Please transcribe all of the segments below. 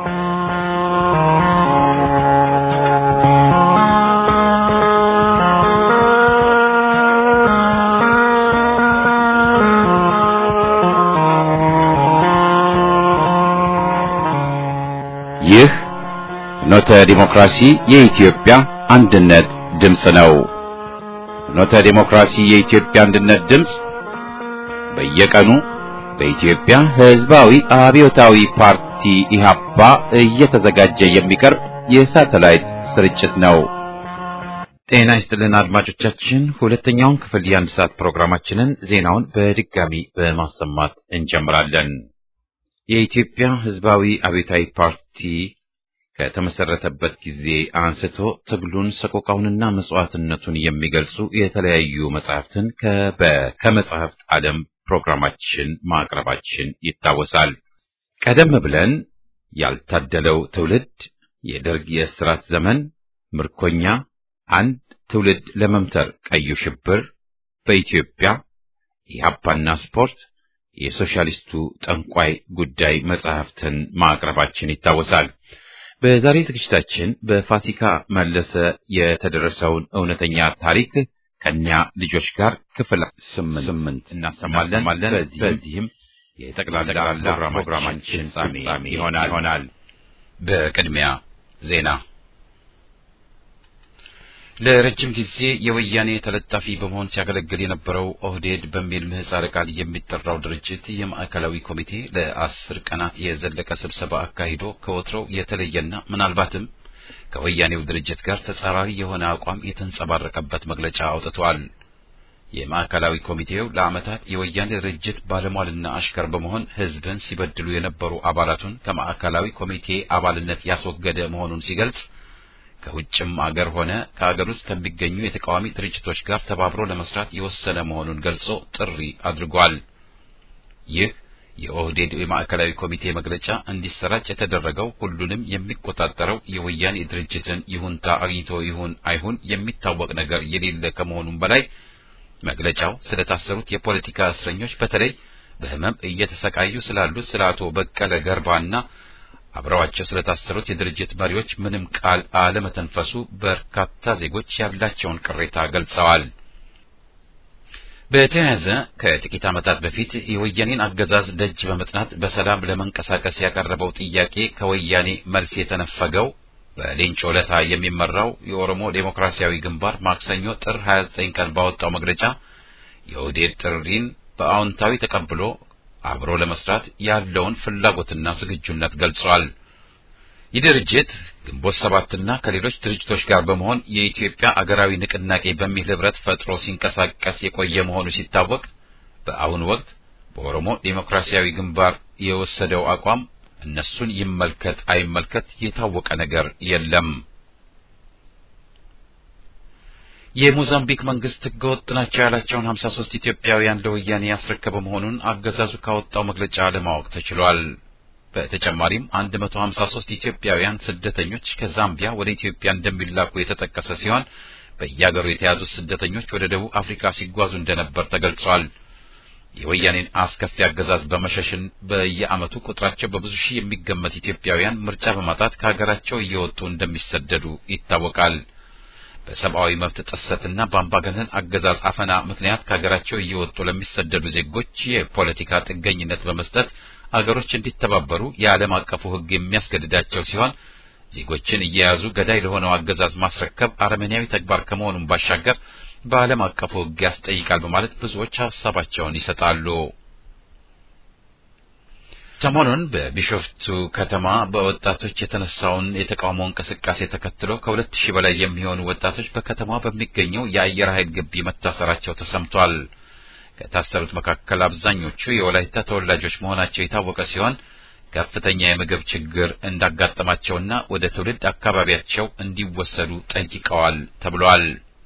ይህ ፍኖተ ዲሞክራሲ የኢትዮጵያ አንድነት ድምፅ ነው። ፍኖተ ዲሞክራሲ የኢትዮጵያ አንድነት ድምፅ በየቀኑ በኢትዮጵያ ሕዝባዊ አብዮታዊ ፓርቲ ኢህአፓ እየተዘጋጀ የሚቀርብ የሳተላይት ስርጭት ነው። ጤና ይስጥልን አድማጮቻችን፣ ሁለተኛውን ክፍል የአንድ ሰዓት ፕሮግራማችንን ዜናውን በድጋሚ በማሰማት እንጀምራለን። የኢትዮጵያ ሕዝባዊ አብዮታዊ ፓርቲ ከተመሰረተበት ጊዜ አንስቶ ትግሉን ሰቆቃውንና መስዋዕትነቱን የሚገልጹ የተለያዩ መጽሐፍትን ከመጽሐፍት ዓለም ፕሮግራማችን ማቅረባችን ይታወሳል። ቀደም ብለን ያልታደለው ትውልድ፣ የደርግ የእስራት ዘመን፣ ምርኮኛ፣ አንድ ትውልድ ለመምተር፣ ቀዩ ሽብር፣ በኢትዮጵያ ኢህአፓና ስፖርት የሶሻሊስቱ ጠንቋይ ጉዳይ መጽሐፍትን ማቅረባችን ይታወሳል። በዛሬ ዝግጅታችን በፋሲካ መለሰ የተደረሰውን እውነተኛ ታሪክ ከኛ ልጆች ጋር ክፍል ስምንት እናሰማለን። በዚህም የጠቅላላ ፕሮግራማችን ፍጻሜ ይሆናል። በቅድሚያ ዜና ለረጅም ጊዜ የወያኔ ተለጣፊ በመሆን ሲያገለግል የነበረው ኦህዴድ በሚል ምህጻረ ቃል የሚጠራው ድርጅት የማዕከላዊ ኮሚቴ ለአስር ቀናት የዘለቀ ስብሰባ አካሂዶ ከወትሮው የተለየና ምናልባትም ከወያኔው ድርጅት ጋር ተጻራሪ የሆነ አቋም የተንጸባረቀበት መግለጫ አውጥቷል። የማዕከላዊ ኮሚቴው ለዓመታት የወያኔ ድርጅት ባለሟልና አሽከር በመሆን ሕዝብን ሲበድሉ የነበሩ አባላቱን ከማዕከላዊ ኮሚቴ አባልነት ያስወገደ መሆኑን ሲገልጽ ከውጭም አገር ሆነ ከአገር ውስጥ ከሚገኙ የተቃዋሚ ድርጅቶች ጋር ተባብሮ ለመስራት የወሰነ መሆኑን ገልጾ ጥሪ አድርጓል። ይህ የኦህዴድ የማዕከላዊ ኮሚቴ መግለጫ እንዲሰራጭ የተደረገው ሁሉንም የሚቆጣጠረው የወያኔ ድርጅትን ይሁንታ አግኝቶ ይሁን አይሁን የሚታወቅ ነገር የሌለ ከመሆኑም በላይ መግለጫው ስለታሰሩት የፖለቲካ እስረኞች በተለይ በሕመም እየተሰቃዩ ስላሉት ስለ አቶ በቀለ ገርባና አብረዋቸው ስለታሰሩት የድርጅት መሪዎች ምንም ቃል አለመተንፈሱ በርካታ ዜጎች ያላቸውን ቅሬታ ገልጸዋል። በተያያዘ ከጥቂት ዓመታት በፊት የወያኔን አገዛዝ ደጅ በመጥናት በሰላም ለመንቀሳቀስ ያቀረበው ጥያቄ ከወያኔ መልስ የተነፈገው በሌንጮ ለታ የሚመራው የኦሮሞ ዴሞክራሲያዊ ግንባር ማክሰኞ ጥር 29 ቀን ባወጣው መግለጫ የኦህዴድ ጥሪን በአዎንታዊ ተቀብሎ አብሮ ለመስራት ያለውን ፍላጎትና ዝግጁነት ገልጿል። ይህ ድርጅት ግንቦት ሰባትና ከሌሎች ድርጅቶች ጋር በመሆን የኢትዮጵያ አገራዊ ንቅናቄ በሚል ህብረት ፈጥሮ ሲንቀሳቀስ የቆየ መሆኑ ሲታወቅ በአሁኑ ወቅት በኦሮሞ ዴሞክራሲያዊ ግንባር የወሰደው አቋም እነሱን ይመልከት አይመልከት የታወቀ ነገር የለም። የሞዛምቢክ መንግስት ህገወጥ ናቸው ያላቸውን 53 ኢትዮጵያውያን ለወያኔ ያስረከበ መሆኑን አገዛዙ ካወጣው መግለጫ ለማወቅ ተችሏል። በተጨማሪም 153 ኢትዮጵያውያን ስደተኞች ከዛምቢያ ወደ ኢትዮጵያ እንደሚላኩ የተጠቀሰ ሲሆን በየአገሩ የተያዙት ስደተኞች ወደ ደቡብ አፍሪካ ሲጓዙ እንደነበር ተገልጿል። የወያኔን አስከፊ አገዛዝ በመሸሽን በየዓመቱ ቁጥራቸው በብዙ ሺህ የሚገመት ኢትዮጵያውያን ምርጫ በማጣት ከሀገራቸው እየወጡ እንደሚሰደዱ ይታወቃል። በሰብአዊ መብት ጥሰትና በአምባገነን አገዛዝ አፈና ምክንያት ከሀገራቸው እየወጡ ለሚሰደዱ ዜጎች የፖለቲካ ጥገኝነት በመስጠት አገሮች እንዲተባበሩ የዓለም አቀፉ ሕግ የሚያስገድዳቸው ሲሆን ዜጎችን እየያዙ ገዳይ ለሆነው አገዛዝ ማስረከብ አረመኔያዊ ተግባር ከመሆኑም ባሻገር በዓለም አቀፉ ሕግ ያስጠይቃል በማለት ብዙዎች ሀሳባቸውን ይሰጣሉ። ሰሞኑን በቢሾፍቱ ከተማ በወጣቶች የተነሳውን የተቃውሞ እንቅስቃሴ ተከትሎ ከሁለት ሺህ በላይ የሚሆኑ ወጣቶች በከተማ በሚገኘው የአየር ኃይል ግቢ መታሰራቸው ተሰምቷል። ከታሰሩት መካከል አብዛኞቹ የወላይታ ተወላጆች መሆናቸው የታወቀ ሲሆን ከፍተኛ የምግብ ችግር እንዳጋጠማቸውና ወደ ትውልድ አካባቢያቸው እንዲወሰዱ ጠይቀዋል ተብሏል።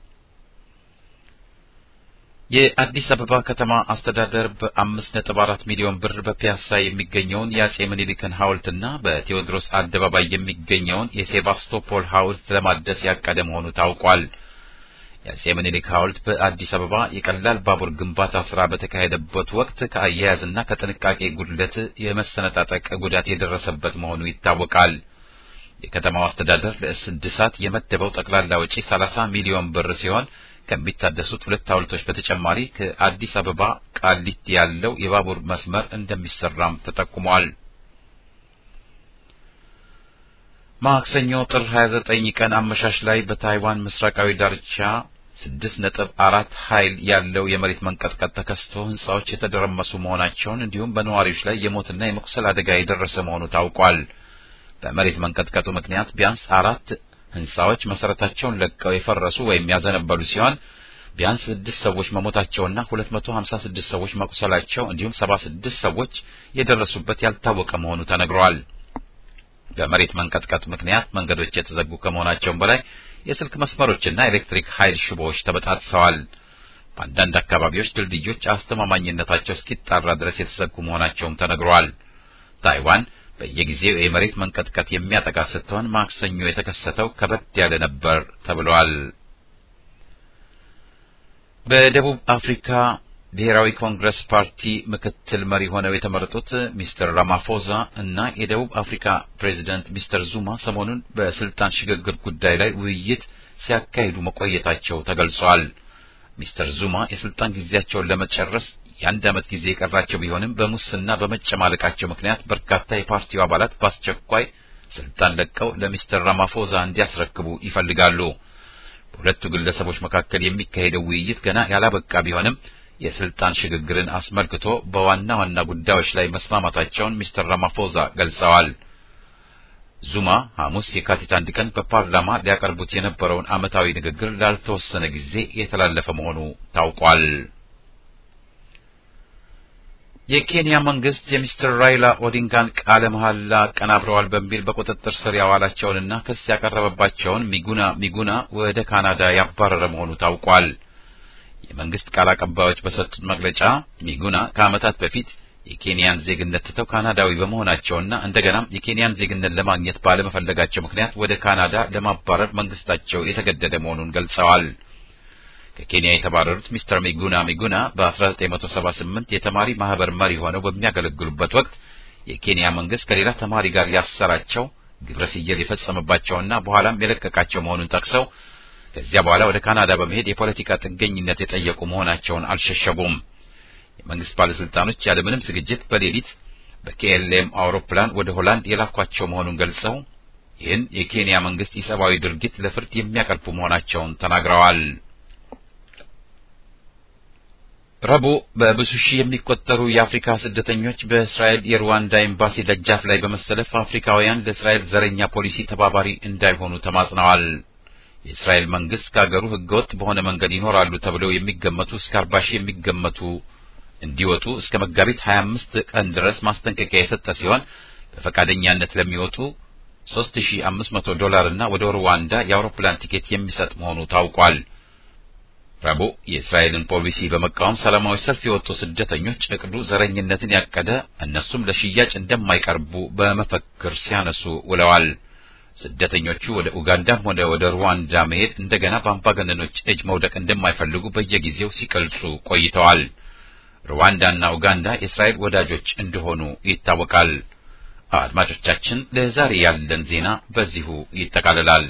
የአዲስ አበባ ከተማ አስተዳደር በአምስት ነጥብ አራት ሚሊዮን ብር በፒያሳ የሚገኘውን የአጼ ምኒልክን ሐውልትና በቴዎድሮስ አደባባይ የሚገኘውን የሴባስቶፖል ሐውልት ለማደስ ያቀደ መሆኑ ታውቋል። የአጼ ምኒልክ ሐውልት በአዲስ አበባ የቀላል ባቡር ግንባታ ስራ በተካሄደበት ወቅት ከአያያዝና ከጥንቃቄ ጉድለት የመሰነጣጠቅ ጉዳት የደረሰበት መሆኑ ይታወቃል። የከተማው አስተዳደር ለእድሳት የመደበው ጠቅላላ ወጪ 30 ሚሊዮን ብር ሲሆን ከሚታደሱት ሁለት ሐውልቶች በተጨማሪ ከአዲስ አበባ ቃሊቲ ያለው የባቡር መስመር እንደሚሰራም ተጠቁሟል። ማክሰኞ ጥር 29 ቀን አመሻሽ ላይ በታይዋን ምስራቃዊ ዳርቻ 6.4 ኃይል ያለው የመሬት መንቀጥቀጥ ተከስቶ ህንጻዎች የተደረመሱ መሆናቸውን እንዲሁም በነዋሪዎች ላይ የሞትና የመቁሰል አደጋ የደረሰ መሆኑ ታውቋል። በመሬት መንቀጥቀጡ ምክንያት ቢያንስ አራት ህንጻዎች መሰረታቸውን ለቀው የፈረሱ ወይም ያዘነበሉ ሲሆን ቢያንስ ስድስት ሰዎች መሞታቸውና 256 ሰዎች መቁሰላቸው እንዲሁም 76 ሰዎች የደረሱበት ያልታወቀ መሆኑ ተነግሯል። በመሬት መንቀጥቀጥ ምክንያት መንገዶች የተዘጉ ከመሆናቸውም በላይ የስልክ መስመሮችና ኤሌክትሪክ ኃይል ሽቦዎች ተበጣጥሰዋል። በአንዳንድ አካባቢዎች ድልድዮች አስተማማኝነታቸው እስኪጣራ ድረስ የተዘጉ መሆናቸውም ተነግሯል። ታይዋን በየጊዜው የመሬት መንቀጥቀጥ የሚያጠቃ ስትሆን ማክሰኞ የተከሰተው ከበድ ያለ ነበር ተብሏል። በደቡብ አፍሪካ ብሔራዊ ኮንግረስ ፓርቲ ምክትል መሪ ሆነው የተመረጡት ሚስተር ራማፎዛ እና የደቡብ አፍሪካ ፕሬዚደንት ሚስተር ዙማ ሰሞኑን በስልጣን ሽግግር ጉዳይ ላይ ውይይት ሲያካሂዱ መቆየታቸው ተገልጿል። ሚስተር ዙማ የስልጣን ጊዜያቸውን ለመጨረስ የአንድ ዓመት ጊዜ የቀራቸው ቢሆንም በሙስና በመጨማለቃቸው ምክንያት በርካታ የፓርቲው አባላት በአስቸኳይ ስልጣን ለቀው ለሚስተር ራማፎዛ እንዲያስረክቡ ይፈልጋሉ። በሁለቱ ግለሰቦች መካከል የሚካሄደው ውይይት ገና ያላበቃ ቢሆንም የስልጣን ሽግግርን አስመልክቶ በዋና ዋና ጉዳዮች ላይ መስማማታቸውን ሚስተር ራማፎዛ ገልጸዋል። ዙማ ሐሙስ የካቲት አንድ ቀን በፓርላማ ሊያቀርቡት የነበረውን ዓመታዊ ንግግር ላልተወሰነ ጊዜ የተላለፈ መሆኑ ታውቋል። የኬንያ መንግስት የሚስተር ራይላ ኦዲንጋን ቃለ መሐላ አቀናብረዋል በሚል በቁጥጥር ስር ያዋላቸውንና ክስ ያቀረበባቸውን ሚጉና ሚጉና ወደ ካናዳ ያባረረ መሆኑ ታውቋል። የመንግስት ቃል አቀባዮች በሰጡት መግለጫ ሚጉና ከዓመታት በፊት የኬንያን ዜግነት ትተው ካናዳዊ በመሆናቸውና እንደገናም የኬንያን ዜግነት ለማግኘት ባለመፈለጋቸው ምክንያት ወደ ካናዳ ለማባረር መንግስታቸው የተገደደ መሆኑን ገልጸዋል። ከኬንያ የተባረሩት ሚስተር ሚጉና ሚጉና በ1978 የተማሪ ማህበር መሪ ሆነው በሚያገለግሉበት ወቅት የኬንያ መንግስት ከሌላ ተማሪ ጋር ያሰራቸው ግብረ ሰዶም የፈጸመባቸውና በኋላም የለቀቃቸው መሆኑን ጠቅሰው ከዚያ በኋላ ወደ ካናዳ በመሄድ የፖለቲካ ጥገኝነት የጠየቁ መሆናቸውን አልሸሸጉም። የመንግስት ባለስልጣኖች ያለምንም ዝግጅት በሌሊት በኬኤልኤም አውሮፕላን ወደ ሆላንድ የላኳቸው መሆኑን ገልጸው ይህን የኬንያ መንግስት ኢሰብአዊ ድርጊት ለፍርድ የሚያቀርቡ መሆናቸውን ተናግረዋል። ረቡዕ በብዙ ሺህ የሚቆጠሩ የአፍሪካ ስደተኞች በእስራኤል የሩዋንዳ ኤምባሲ ደጃፍ ላይ በመሰለፍ አፍሪካውያን ለእስራኤል ዘረኛ ፖሊሲ ተባባሪ እንዳይሆኑ ተማጽነዋል። የእስራኤል መንግስት ከሀገሩ ህገወጥ በሆነ መንገድ ይኖራሉ ተብለው የሚገመቱ እስከ አርባ ሺህ የሚገመቱ እንዲወጡ እስከ መጋቢት 25 ቀን ድረስ ማስጠንቀቂያ የሰጠ ሲሆን በፈቃደኛነት ለሚወጡ 3500 ዶላር እና ወደ ሩዋንዳ የአውሮፕላን ቲኬት የሚሰጥ መሆኑ ታውቋል። ረቡዕ የእስራኤልን ፖሊሲ በመቃወም ሰላማዊ ሰልፍ የወጡ ስደተኞች እቅዱ ዘረኝነትን ያቀደ እነሱም ለሽያጭ እንደማይቀርቡ በመፈክር ሲያነሱ ውለዋል። ስደተኞቹ ወደ ኡጋንዳም ሆነ ወደ ሩዋንዳ መሄድ እንደገና በአምባገነኖች እጅ መውደቅ እንደማይፈልጉ በየጊዜው ሲገልጹ ቆይተዋል። ሩዋንዳና ኡጋንዳ የእስራኤል ወዳጆች እንደሆኑ ይታወቃል። አድማጮቻችን፣ ለዛሬ ያለን ዜና በዚሁ ይጠቃልላል።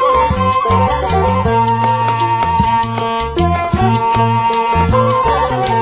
Thank you.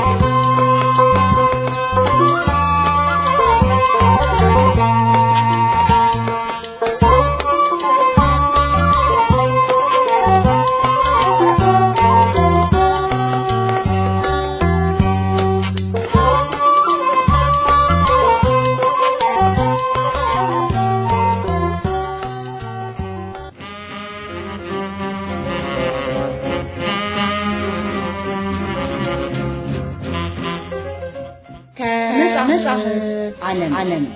ዓለም ዓለም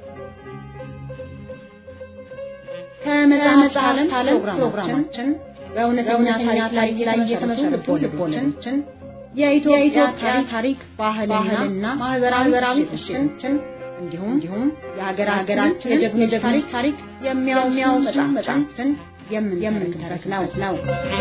ከመጽሐፍ ዓለም ፕሮግራማችን በእውነተኛ ታሪክ ላይ የተመሰረቱ ልቦለዶችን የኢትዮጵያ ታሪክ ባህልና ማህበራዊ እሴቶችን እንዲሁም የሀገራችን የጀግኖች ታሪክ የሚያወሱ መጽሐፍትን የምንተርክበት ነው።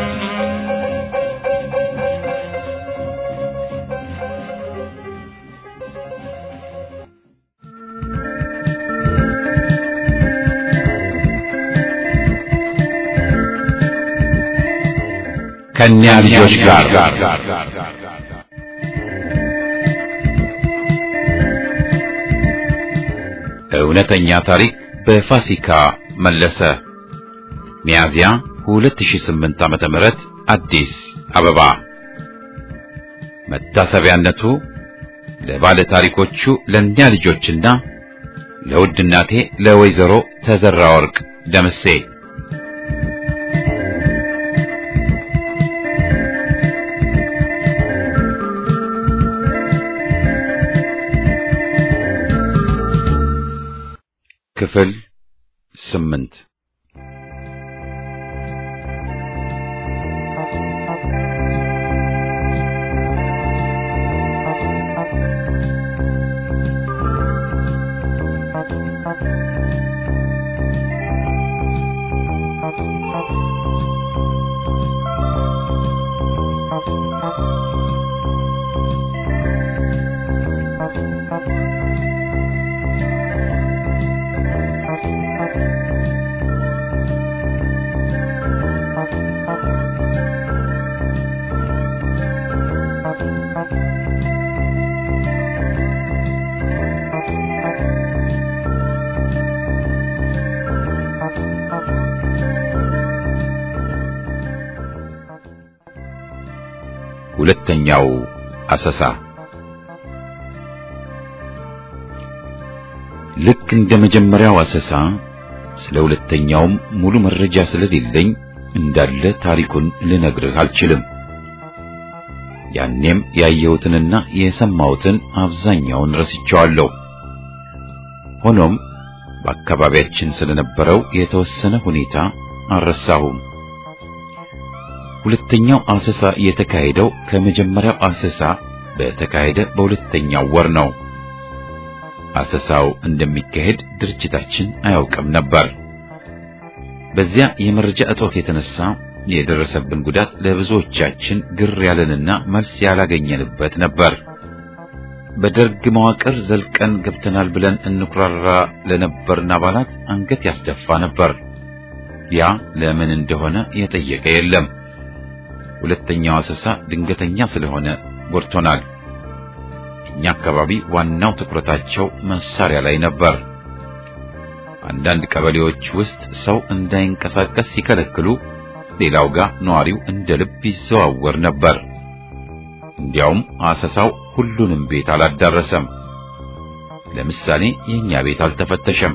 ከእኛ ልጆች ጋር እውነተኛ ታሪክ በፋሲካ መለሰ ሚያዚያ 2008 ዓመተ ምህረት አዲስ አበባ መታሰቢያነቱ ለባለ ታሪኮቹ ለእኛ ልጆችና ለውድ እናቴ ለወይዘሮ ተዘራ ወርቅ ደምሴ ክፍል ስምንት ሁለተኛው አሰሳ ልክ እንደ መጀመሪያው አሰሳ ስለ ሁለተኛውም ሙሉ መረጃ ስለሌለኝ እንዳለ ታሪኩን ልነግርህ አልችልም። ያኔም ያየሁትንና የሰማሁትን አብዛኛውን ረስቼዋለሁ። ሆኖም በአካባቢያችን ስለነበረው የተወሰነ ሁኔታ አልረሳሁም። ሁለተኛው አሰሳ የተካሄደው ከመጀመሪያው አሰሳ በተካሄደ በሁለተኛው ወር ነው። አሰሳው እንደሚካሄድ ድርጅታችን አያውቅም ነበር። በዚያ የመረጃ እጦት የተነሳ የደረሰብን ጉዳት ለብዙዎቻችን ግር ያለንና መልስ ያላገኘንበት ነበር። በደርግ መዋቅር ዘልቀን ገብተናል ብለን እንኩራራ ለነበርን አባላት አንገት ያስደፋ ነበር። ያ ለምን እንደሆነ የጠየቀ የለም። ሁለተኛው አሰሳ ድንገተኛ ስለሆነ ጎድቶናል። እኛ አካባቢ ዋናው ትኩረታቸው መሳሪያ ላይ ነበር። አንዳንድ ቀበሌዎች ውስጥ ሰው እንዳይንቀሳቀስ ሲከለክሉ፣ ሌላው ጋር ነዋሪው እንደ ልብ ይዘዋወር ነበር። እንዲያውም አሰሳው ሁሉንም ቤት አላዳረሰም። ለምሳሌ የኛ ቤት አልተፈተሸም።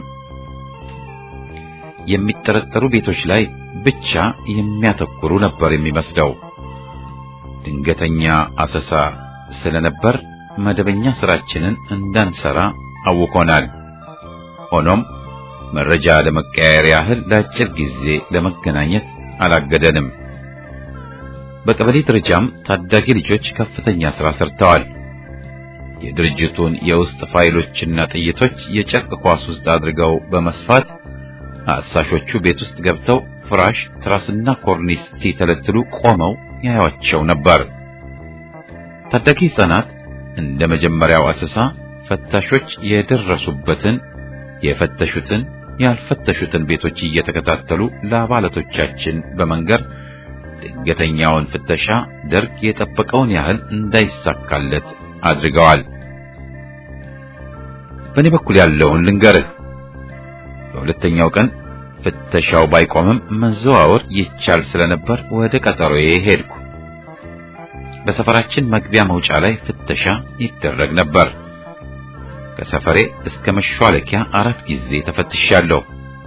የሚጠረጠሩ ቤቶች ላይ ብቻ የሚያተኩሩ ነበር የሚመስለው። ድንገተኛ አሰሳ ስለነበር መደበኛ ስራችንን እንዳንሰራ አውቆናል። ሆኖም መረጃ ለመቀያየር ያህል ለአጭር ጊዜ ለመገናኘት አላገደንም። በቀበሌ ደረጃም ታዳጊ ልጆች ከፍተኛ ስራ ሰርተዋል። የድርጅቱን የውስጥ ፋይሎችና ጥይቶች የጨርቅ ኳስ ውስጥ አድርገው በመስፋት አሳሾቹ ቤት ውስጥ ገብተው ፍራሽ፣ ትራስና ኮርኒስ ሲተለትሉ ቆመው ያዩአቸው ነበር። ታዳጊ ሕፃናት እንደ መጀመሪያው አሰሳ ፈታሾች የደረሱበትን የፈተሹትን ያልፈተሹትን ቤቶች እየተከታተሉ ለአባላቶቻችን በመንገር ድንገተኛውን ፍተሻ ደርግ የጠበቀውን ያህል እንዳይሳካለት አድርገዋል። በእኔ በኩል ያለውን ልንገርህ። በሁለተኛው ቀን ፍተሻው ባይቆምም መዘዋወር ይቻል ስለነበር ወደ ቀጠሮዬ ሄድኩ። በሰፈራችን መግቢያ መውጫ ላይ ፍተሻ ይደረግ ነበር። ከሰፈሬ እስከ መሿለኪያ አራት ጊዜ ተፈትሻለሁ።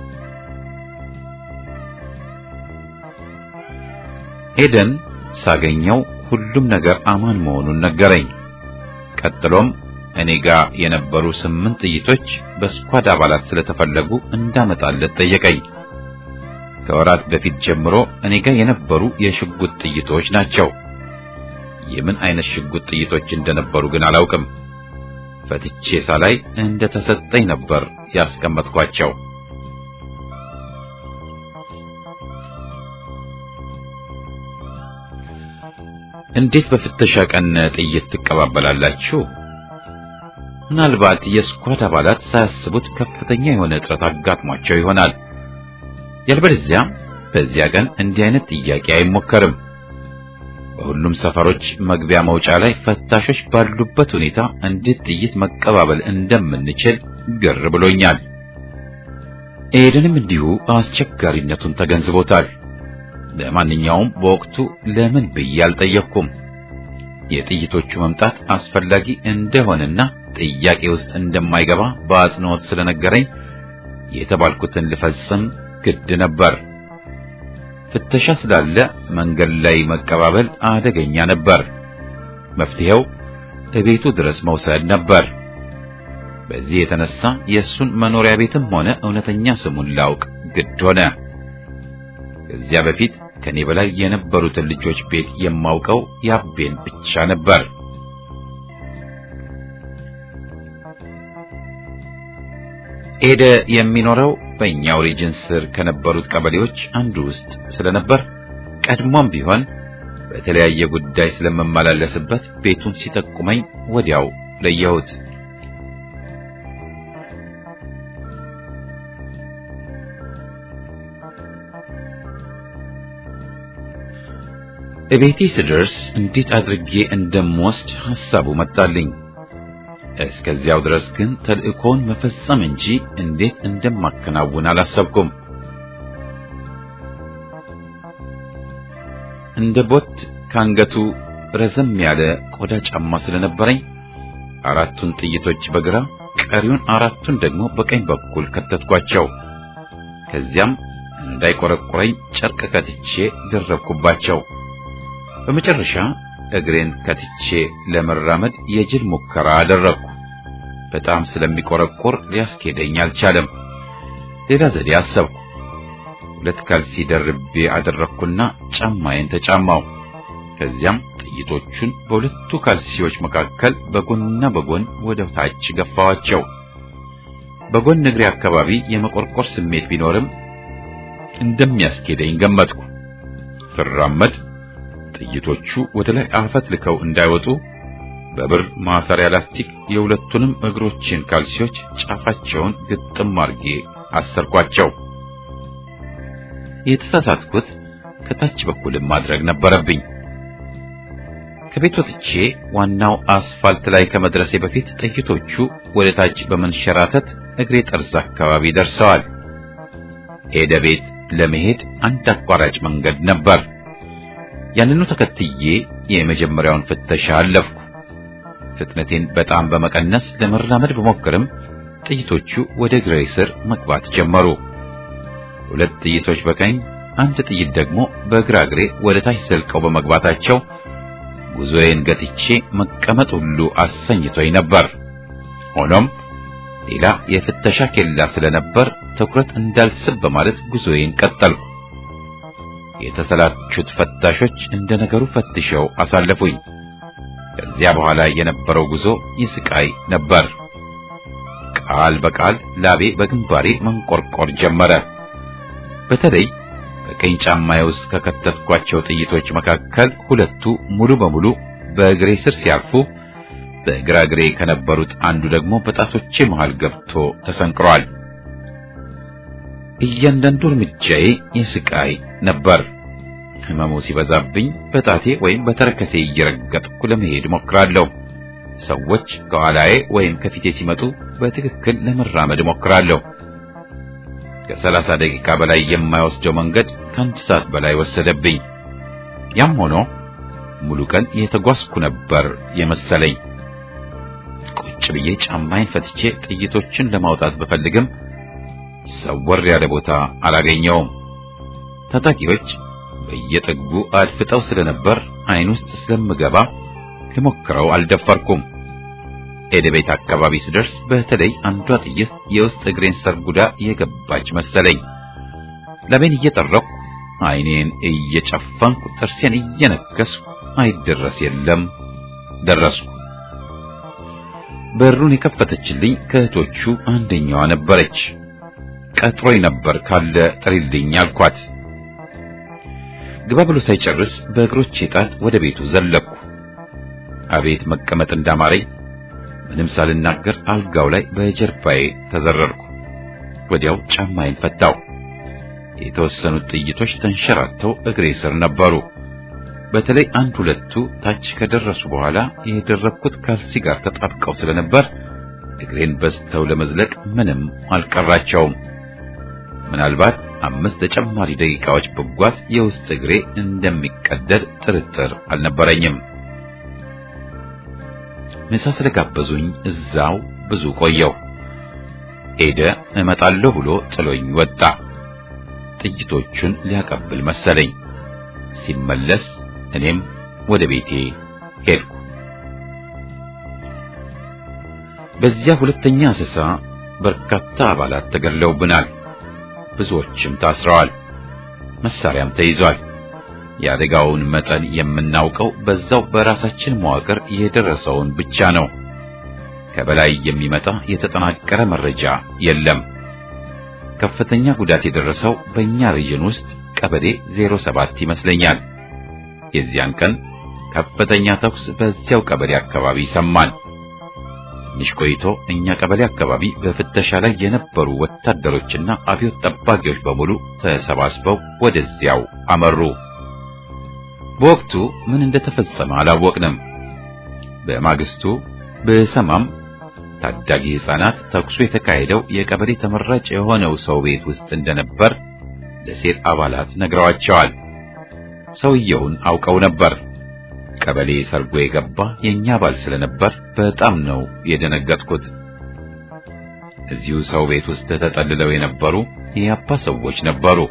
ሄደን ሳገኘው ሁሉም ነገር አማን መሆኑን ነገረኝ። ቀጥሎም እኔ ጋር የነበሩ ስምንት ጥይቶች በስኳድ አባላት ስለተፈለጉ እንዳመጣለት ጠየቀኝ። ከወራት በፊት ጀምሮ እኔ ጋር የነበሩ የሽጉጥ ጥይቶች ናቸው። የምን አይነት ሽጉጥ ጥይቶች እንደነበሩ ግን አላውቅም። ፈትቼ ሳላይ እንደተሰጠኝ ነበር ያስቀመጥኳቸው። እንዴት በፍተሻ ቀን ጥይት ትቀባበላላችሁ? ምናልባት የስኳድ አባላት ሳያስቡት ከፍተኛ የሆነ እጥረት አጋጥሟቸው ይሆናል። ያልበለዚያ በዚያ ቀን እንዲህ አይነት ጥያቄ አይሞከርም። በሁሉም ሰፈሮች መግቢያ መውጫ ላይ ፈታሾች ባሉበት ሁኔታ እንዴት ጥይት መቀባበል እንደምንችል ግር ብሎኛል። ኤደንም እንዲሁ አስቸጋሪነቱን ተገንዝቦታል። ለማንኛውም በወቅቱ ለምን ብዬ አልጠየቅኩም። የጥይቶቹ መምጣት አስፈላጊ እንደሆነና ጥያቄ ውስጥ እንደማይገባ በአጽንኦት ስለነገረኝ የተባልኩትን ልፈጽም ግድ ነበር። ፍተሻ ስላለ መንገድ ላይ መቀባበል አደገኛ ነበር። መፍትሄው እቤቱ ድረስ መውሰድ ነበር። በዚህ የተነሳ የእሱን መኖሪያ ቤትም ሆነ እውነተኛ ስሙን ላውቅ ግድ ሆነ። ከዚያ በፊት ከኔ በላይ የነበሩትን ልጆች ቤት የማውቀው ያቤን ብቻ ነበር። ኤደ የሚኖረው በእኛው ሪጅን ስር ከነበሩት ቀበሌዎች አንዱ ውስጥ ስለነበር ቀድሞም ቢሆን በተለያየ ጉዳይ ስለመመላለስበት ቤቱን ሲጠቁመኝ ወዲያው ለየሁት። እቤቴ ስደርስ እንዴት አድርጌ እንደምወስድ ሐሳቡ መጣልኝ። እስከዚያው ድረስ ግን ተልእኮውን መፈጸም እንጂ እንዴት እንደማከናውን አላሰብኩም። እንደ ቦት ካንገቱ ረዘም ያለ ቆዳ ጫማ ስለነበረኝ አራቱን ጥይቶች በግራ ቀሪውን አራቱን ደግሞ በቀኝ በኩል ከተትኳቸው። ከዚያም እንዳይቆረቁረኝ ጨርቅ ከትቼ ደረብኩባቸው። በመጨረሻ እግሬን ከትቼ ለመራመድ የጅል ሙከራ አደረግኩ። በጣም ስለሚቆረቆር ሊያስኬደኝ አልቻለም። ሌላ ዘዴ አሰብኩ። ሁለት ካልሲ ደርቤ አደረግኩና ጫማዬን ተጫማው። ከዚያም ጥይቶቹን በሁለቱ ካልሲዎች መካከል በጎንና በጎን ወደ ታች ገፋዋቸው። በጎን እግሬ አካባቢ የመቆርቆር ስሜት ቢኖርም እንደሚያስኬደኝ ገመትኩ። ስራመድ ጥይቶቹ ወደ ላይ አፈት ልከው እንዳይወጡ በብር ማሰሪያ ላስቲክ የሁለቱንም እግሮችን ካልሲዎች ጫፋቸውን ግጥም አርጌ አሰርኳቸው። የተሳሳትኩት ከታች በኩልም ማድረግ ነበረብኝ። ከቤት ወጥቼ ዋናው አስፋልት ላይ ከመድረሴ በፊት ጥይቶቹ ወደ ታች በመንሸራተት እግሬ ጠርዝ አካባቢ ደርሰዋል። ሄደ ቤት ለመሄድ አንድ አቋራጭ መንገድ ነበር። ያንኑ ተከትዬ የመጀመሪያውን ፍተሻ አለፍኩ። ፍጥነቴን በጣም በመቀነስ ለመራመድ ብሞክርም ጥይቶቹ ወደ እግሬ ስር መግባት ጀመሩ። ሁለት ጥይቶች በቀኝ፣ አንድ ጥይት ደግሞ በግራ እግሬ ወደ ታች ዘልቀው በመግባታቸው ጉዞዬን ገትቼ መቀመጥ ሁሉ አሰኝቶኝ ነበር። ሆኖም ሌላ የፍተሻ ኬላ ስለነበር ትኩረት እንዳልስብ በማለት ጉዞዬን ቀጠልኩ። የተሰላቹት ፈታሾች እንደ ነገሩ ፈትሸው አሳለፉኝ። ከዚያ በኋላ የነበረው ጉዞ የስቃይ ነበር። ቃል በቃል ላቤ በግንባሬ መንቆርቆር ጀመረ። በተለይ በቀኝ ጫማዬ ውስጥ ከከተትኳቸው ጥይቶች መካከል ሁለቱ ሙሉ በሙሉ በእግሬ ስር ሲያርፉ፣ በግራ እግሬ ከነበሩት አንዱ ደግሞ በጣቶቼ መሃል ገብቶ ተሰንቅሯል። እያንዳንዱ እርምጃዬ የስቃይ ነበር። ህመሙ ሲበዛብኝ በጣቴ ወይም በተረከሴ እየረገጥኩ ለመሄድ ሞክራለሁ። ሰዎች ከኋላዬ ወይም ከፊቴ ሲመጡ በትክክል ለመራመድ ሞክራለሁ። ከሰላሳ ደቂቃ በላይ የማይወስደው መንገድ ከአንድ ሰዓት በላይ ወሰደብኝ። ያም ሆኖ ሙሉ ቀን የተጓዝኩ ነበር የመሰለኝ። ቁጭ ብዬ ጫማዬን ፈትቼ ጥይቶችን ለማውጣት ብፈልግም ሰወር ያለ ቦታ አላገኘውም። ታጣቂዎች በየጥጉ አድፍጠው ስለነበር አይን ውስጥ ስለምገባ ልሞክረው አልደፈርኩም። ኤደቤት አካባቢ ስደርስ በተለይ አንዷ ጥይት የውስጥ እግሬን ሰርጉዳ የገባች መሰለኝ። ለቤን እየጠረኩ ዓይኔን እየጨፈንኩ ጥርሴን እየነከስኩ አይደረስ የለም ደረስኩ። በሩን የከፈተችልኝ ከእህቶቹ አንደኛዋ ነበረች። ቀጥሮኝ ነበር ካለ ጥሪልኝ አልኳት። ግባ ብሎ ሳይጨርስ በእግሮቼ ጣት ወደ ቤቱ ዘለቅኩ። አቤት መቀመጥ እንዳማረኝ ምንም ሳልናገር አልጋው ላይ በጀርባዬ ተዘረርኩ። ወዲያው ጫማዬን ፈታው። የተወሰኑት ጥይቶች ተንሸራተው እግሬ ስር ነበሩ። በተለይ አንድ ሁለቱ ታች ከደረሱ በኋላ የደረብኩት ካልሲ ጋር ተጣብቀው ስለነበር እግሬን በስተው ለመዝለቅ ምንም አልቀራቸውም። ምናልባት አምስት ተጨማሪ ደቂቃዎች ብጓዝ የውስጥ እግሬ እንደሚቀደድ ጥርጥር አልነበረኝም። ምሳ ስለጋበዙኝ እዛው ብዙ ቆየው። ሄደ እመጣለሁ ብሎ ጥሎኝ ወጣ። ጥይቶቹን ሊያቀብል መሰለኝ። ሲመለስ እኔም ወደ ቤቴ ሄድኩ። በዚያ ሁለተኛ አሰሳ በርካታ አባላት ተገድለውብናል። ብዙዎችም ታስረዋል። መሳሪያም ተይዟል። የአደጋውን መጠን የምናውቀው በዛው በራሳችን መዋቅር የደረሰውን ብቻ ነው። ከበላይ የሚመጣ የተጠናቀረ መረጃ የለም። ከፍተኛ ጉዳት የደረሰው በእኛ ሪጅን ውስጥ ቀበሌ 07 ይመስለኛል። የዚያን ቀን ከፍተኛ ተኩስ በዚያው ቀበሌ አካባቢ ሰማን። ትንሽ ቆይቶ እኛ ቀበሌ አካባቢ በፍተሻ ላይ የነበሩ ወታደሮችና አብዮት ጠባቂዎች በሙሉ ተሰባስበው ወደዚያው አመሩ። በወቅቱ ምን እንደተፈጸመ አላወቅንም። በማግስቱ በሰማም ታዳጊ ሕፃናት ተኩሱ የተካሄደው የቀበሌ ተመራጭ የሆነው ሰው ቤት ውስጥ እንደነበር ለሴት አባላት ነግረዋቸዋል። ሰውየውን አውቀው ነበር። ቀበሌ ሰርጎ የገባ የኛ አባል ስለነበር በጣም ነው የደነገጥኩት። እዚሁ ሰው ቤት ውስጥ ተጠልለው የነበሩ የአባ ሰዎች ነበሩ።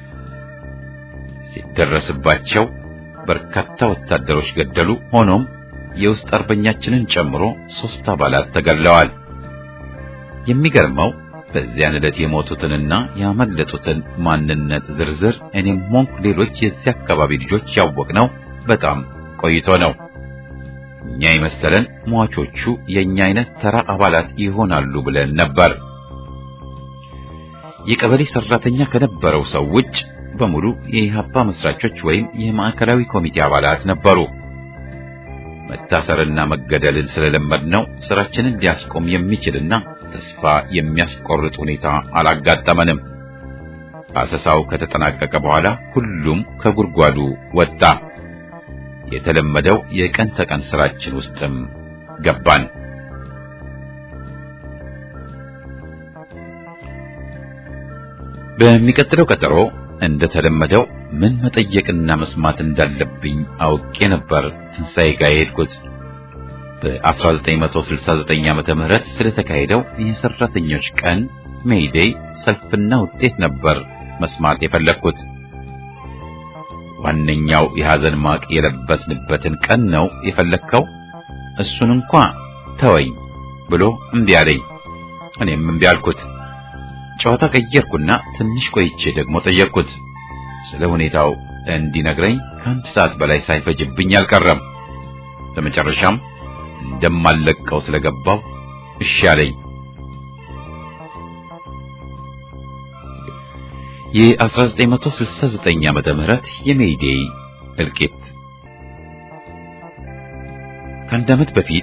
ሲደረስባቸው በርካታ ወታደሮች ገደሉ። ሆኖም የውስጥ አርበኛችንን ጨምሮ ሶስት አባላት ተገድለዋል። የሚገርመው በዚያን ዕለት የሞቱትንና ያመለጡትን ማንነት ዝርዝር እኔም ሆንኩ ሌሎች የዚህ አካባቢ ልጆች ያወቅነው በጣም ቆይቶ ነው። እኛ የመሰለን ሟቾቹ የኛ አይነት ተራ አባላት ይሆናሉ ብለን ነበር። የቀበሌ ሰራተኛ ከነበረው ሰው ውጭ በሙሉ የኢህአፓ መስራቾች ወይም የማዕከላዊ ኮሚቴ አባላት ነበሩ። መታሰርና መገደልን ስለለመድነው ስራችንን ሊያስቆም የሚችልና ተስፋ የሚያስቆርጥ ሁኔታ አላጋጠመንም። አሰሳው ከተጠናቀቀ በኋላ ሁሉም ከጉድጓዱ ወጣ። የተለመደው የቀን ተቀን ስራችን ውስጥም ገባን። በሚቀጥለው ቀጠሮ እንደተለመደው ምን መጠየቅና መስማት እንዳለብኝ አውቄ ነበር ትንሣኤ ጋር የሄድኩት። በ1969 ዓመተ ምህረት ስለተካሄደው የሰራተኞች ቀን ሜይዴይ ሰልፍና ውጤት ነበር መስማት የፈለግኩት። ዋነኛው የሐዘን ማቅ የለበስንበትን ቀን ነው የፈለግከው? እሱን እንኳ ተወኝ ብሎ እምቢ አለኝ። እኔም እምቢ አልኩት። ጨዋታ ቀየርኩና ትንሽ ቆይቼ ደግሞ ጠየቅኩት። ስለ ሁኔታው እንዲነግረኝ ከአንድ ሰዓት በላይ ሳይፈጅብኝ አልቀረም። በመጨረሻም እንደማለቀው ስለገባው እሺ አለኝ። የ1969 ዓመተ ምህረት የሜይዴይ እልቂት ከአንድ ዓመት በፊት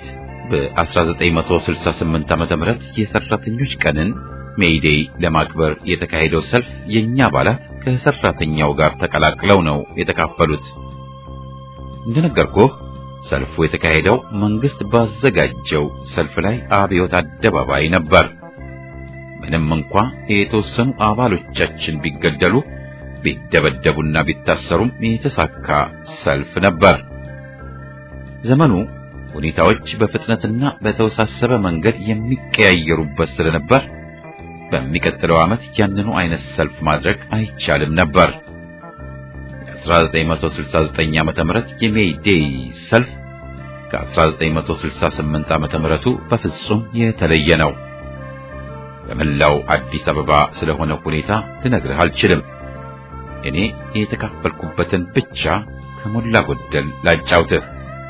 በ1968 ዓመተ ምህረት የሰራተኞች ቀንን ሜይዴይ ለማክበር የተካሄደው ሰልፍ የኛ አባላት ከሰራተኛው ጋር ተቀላቅለው ነው የተካፈሉት። እንደነገርኩህ ሰልፉ የተካሄደው መንግስት ባዘጋጀው ሰልፍ ላይ አብዮት አደባባይ ነበር። ምንም እንኳ የተወሰኑ አባሎቻችን ቢገደሉ ቢደበደቡና ቢታሰሩም የተሳካ ሰልፍ ነበር። ዘመኑ ሁኔታዎች በፍጥነትና በተወሳሰበ መንገድ የሚቀያየሩበት ስለነበር በሚቀጥለው ዓመት ያንኑ አይነት ሰልፍ ማድረግ አይቻልም ነበር። የ1969 ዓመተ ምህረት የሜይ ዴይ ሰልፍ ከ1968 ዓመተ ምህረቱ በፍጹም የተለየ ነው። በመላው አዲስ አበባ ስለሆነ ሁኔታ ልነግርህ አልችልም። እኔ የተካፈልኩበትን ብቻ ከሞላ ጎደል ላጫውትህ።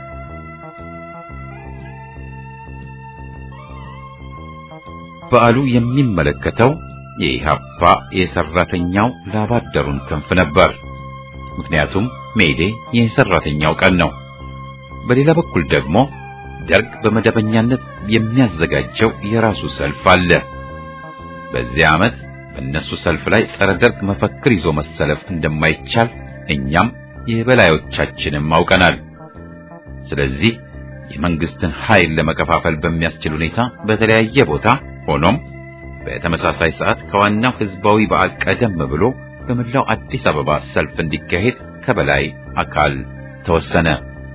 በዓሉ የሚመለከተው የኢህአፓ የሰራተኛው ላባደሩን ክንፍ ነበር። ምክንያቱም ሜዴ የሰራተኛው ቀን ነው። በሌላ በኩል ደግሞ ደርግ በመደበኛነት የሚያዘጋጀው የራሱ ሰልፍ አለ። በዚህ ዓመት በእነሱ ሰልፍ ላይ ጸረ ደርግ መፈክር ይዞ መሰለፍ እንደማይቻል እኛም የበላዮቻችንም አውቀናል። ስለዚህ የመንግስትን ኃይል ለመከፋፈል በሚያስችል ሁኔታ በተለያየ ቦታ ሆኖም በተመሳሳይ ሰዓት ከዋናው ህዝባዊ በዓል ቀደም ብሎ በመላው አዲስ አበባ ሰልፍ እንዲካሄድ ከበላይ አካል ተወሰነ።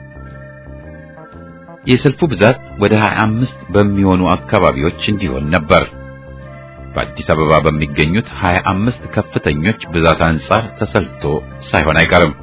የሰልፉ ብዛት ወደ 25 በሚሆኑ አካባቢዎች እንዲሆን ነበር። በአዲስ አበባ በሚገኙት 25 ከፍተኞች ብዛት አንጻር ተሰልቶ ሳይሆን አይቀርም።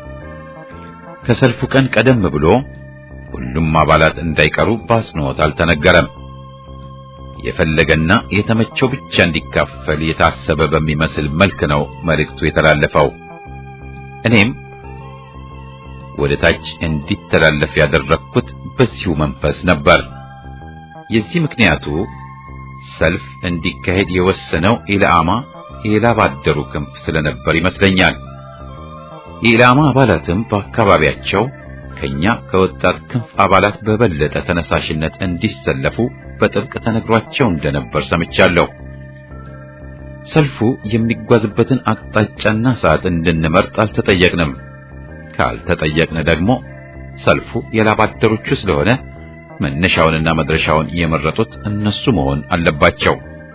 ከሰልፉ ቀን ቀደም ብሎ ሁሉም አባላት እንዳይቀሩ በአጽንኦት አልተነገረም። የፈለገና የተመቸው ብቻ እንዲካፈል የታሰበ በሚመስል መልክ ነው መልእክቱ የተላለፈው። እኔም ወደ ታች እንዲተላለፍ ያደረግኩት በዚሁ መንፈስ ነበር። የዚህ ምክንያቱ ሰልፍ እንዲካሄድ የወሰነው ኢላማ የላባደሩ ክንፍ ስለነበር ይመስለኛል። የኢላማ አባላትም በአካባቢያቸው ከኛ ከወጣት ክንፍ አባላት በበለጠ ተነሳሽነት እንዲሰለፉ በጥብቅ ተነግሯቸው እንደነበር ሰምቻለሁ። ሰልፉ የሚጓዝበትን አቅጣጫና ሰዓት እንድንመርጥ አልተጠየቅንም። ካልተጠየቅን ደግሞ ሰልፉ የላባደሮቹ ስለሆነ መነሻውንና መድረሻውን የመረጡት እነሱ መሆን አለባቸው።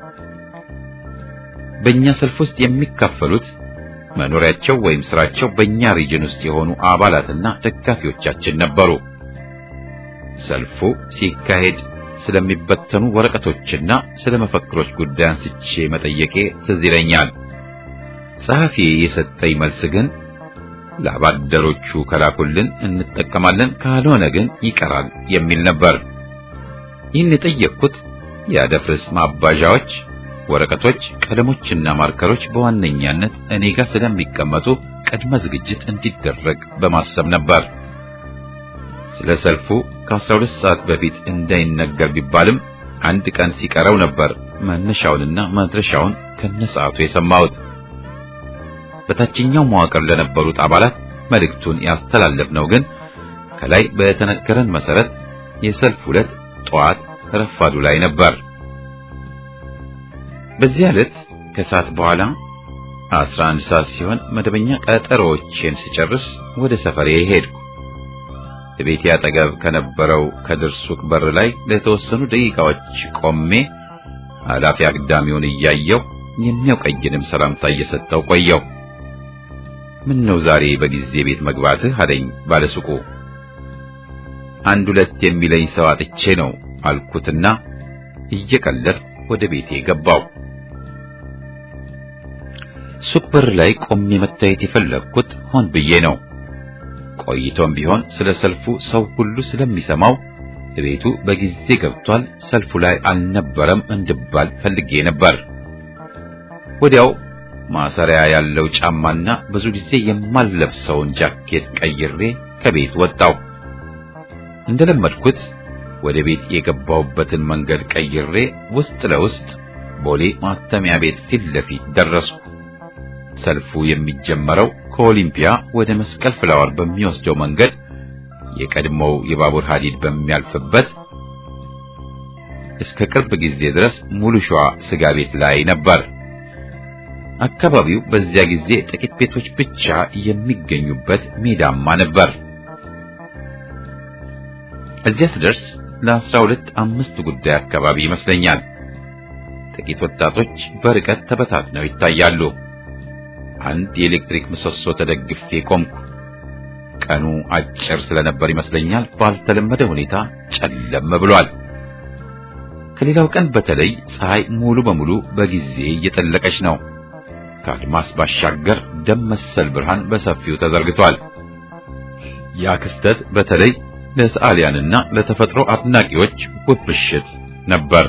በእኛ ሰልፍ ውስጥ የሚካፈሉት መኖሪያቸው ወይም ስራቸው በእኛ ሪጅን ውስጥ የሆኑ አባላትና ደጋፊዎቻችን ነበሩ። ሰልፉ ሲካሄድ ስለሚበተኑ ወረቀቶችና ስለ መፈክሮች ጉዳይ አንስቼ መጠየቄ ትዝ ይለኛል። ጸሐፊ የሰጠኝ መልስ ግን ለአባደሮቹ ከላኩልን እንጠቀማለን፣ ካልሆነ ግን ይቀራል የሚል ነበር። ይህን የጠየቅኩት የአደፍርስ ማባዣዎች፣ ወረቀቶች፣ ቀለሞችና ማርከሮች በዋነኛነት እኔ ጋር ስለሚቀመጡ ቅድመ ዝግጅት እንዲደረግ በማሰብ ነበር። ስለ ሰልፉ ከ12 ሰዓት በፊት እንዳይነገር ቢባልም አንድ ቀን ሲቀረው ነበር መነሻውንና መድረሻውን ከነሰዓቱ የሰማሁት። በታችኛው መዋቅር ለነበሩት አባላት መልእክቱን ያስተላለፍነው ግን ከላይ በተነገረን መሰረት የሰልፍ ዕለት ጠዋት ረፋዱ ላይ ነበር። በዚህ ዕለት ከሰዓት በኋላ 11 ሰዓት ሲሆን መደበኛ ቀጠሮዎቼን ስጨርስ ወደ ሰፈሬ ሄድኩ። ቤቴ አጠገብ ከነበረው ከድር ሱቅ በር ላይ ለተወሰኑ ደቂቃዎች ቆሜ ኃላፊ አግዳሚውን እያየው የሚያውቀኝንም ሰላምታ እየሰጠው ቆየው። ምን ነው ዛሬ በጊዜ ቤት መግባትህ አለኝ ባለሱቁ። አንድ ሁለት የሚለኝ ሰው አጥቼ ነው አልኩትና እየቀለድኩ ወደ ቤቴ ገባው። ሱቅ በር ላይ ቆሜ መታየት የፈለግኩት ሆን ብዬ ነው። ቆይቶም ቢሆን ስለ ሰልፉ ሰው ሁሉ ስለሚሰማው ቤቱ በጊዜ ገብቷል፣ ሰልፉ ላይ አልነበረም እንድባል ፈልጌ ነበር። ወዲያው ማሰሪያ ያለው ጫማና ብዙ ጊዜ የማልለብሰውን ጃኬት ቀይሬ ከቤት ወጣው። እንደለመድኩት ወደ ቤት የገባውበትን መንገድ ቀይሬ ውስጥ ለውስጥ ቦሌ ማተሚያ ቤት ፊት ለፊት ደረስኩ። ሰልፉ የሚጀመረው ከኦሊምፒያ ወደ መስቀል ፍላወር በሚወስደው መንገድ የቀድሞው የባቡር ሐዲድ በሚያልፍበት እስከ ቅርብ ጊዜ ድረስ ሙሉ ሸዋ ስጋ ቤት ላይ ነበር። አካባቢው በዚያ ጊዜ ጥቂት ቤቶች ብቻ የሚገኙበት ሜዳማ ነበር። እዚያ ስደርስ ለአስራ ሁለት አምስት ጉዳይ አካባቢ ይመስለኛል። ጥቂት ወጣቶች በርቀት ተበታትነው ይታያሉ። አንድ የኤሌክትሪክ ምሰሶ ተደግፌ ቆምኩ። ቀኑ አጭር ስለነበር ይመስለኛል ባልተለመደ ሁኔታ ጨለም ብሏል። ከሌላው ቀን በተለይ ፀሐይ ሙሉ በሙሉ በጊዜ እየጠለቀች ነው። ከአድማስ ባሻገር ደም መሰል ብርሃን በሰፊው ተዘርግቷል። ያ ክስተት በተለይ ለሰዓሊያንና ለተፈጥሮ አድናቂዎች ውብ ምሽት ነበር።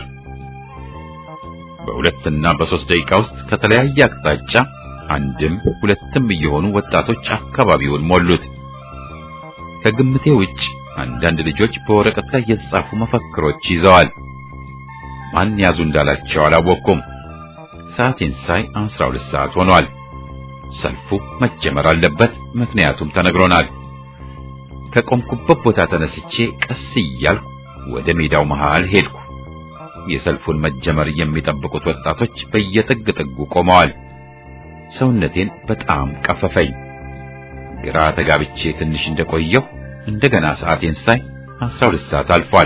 በሁለትና በሶስት ደቂቃ ውስጥ ከተለያየ አቅጣጫ አንድም ሁለትም እየሆኑ ወጣቶች አካባቢውን ሞሉት። ከግምቴ ውጭ አንዳንድ ልጆች በወረቀት ላይ የተጻፉ መፈክሮች ይዘዋል። ማን ያዙ እንዳላቸው አላወቅኩም። ሰዓቴን ሳይ 12 ሰዓት ሆኗል። ሰልፉ መጀመር አለበት፣ ምክንያቱም ተነግሮናል። ከቆምኩበት ቦታ ተነስቼ ቀስ እያልኩ ወደ ሜዳው መሃል ሄድኩ። የሰልፉን መጀመር የሚጠብቁት ወጣቶች በየጥግ ጥጉ ቆመዋል። ሰውነቴን በጣም ቀፈፈኝ። ግራ ተጋብቼ ትንሽ እንደቆየሁ እንደገና ሰዓቴን ሳይ 12 ሰዓት አልፏል።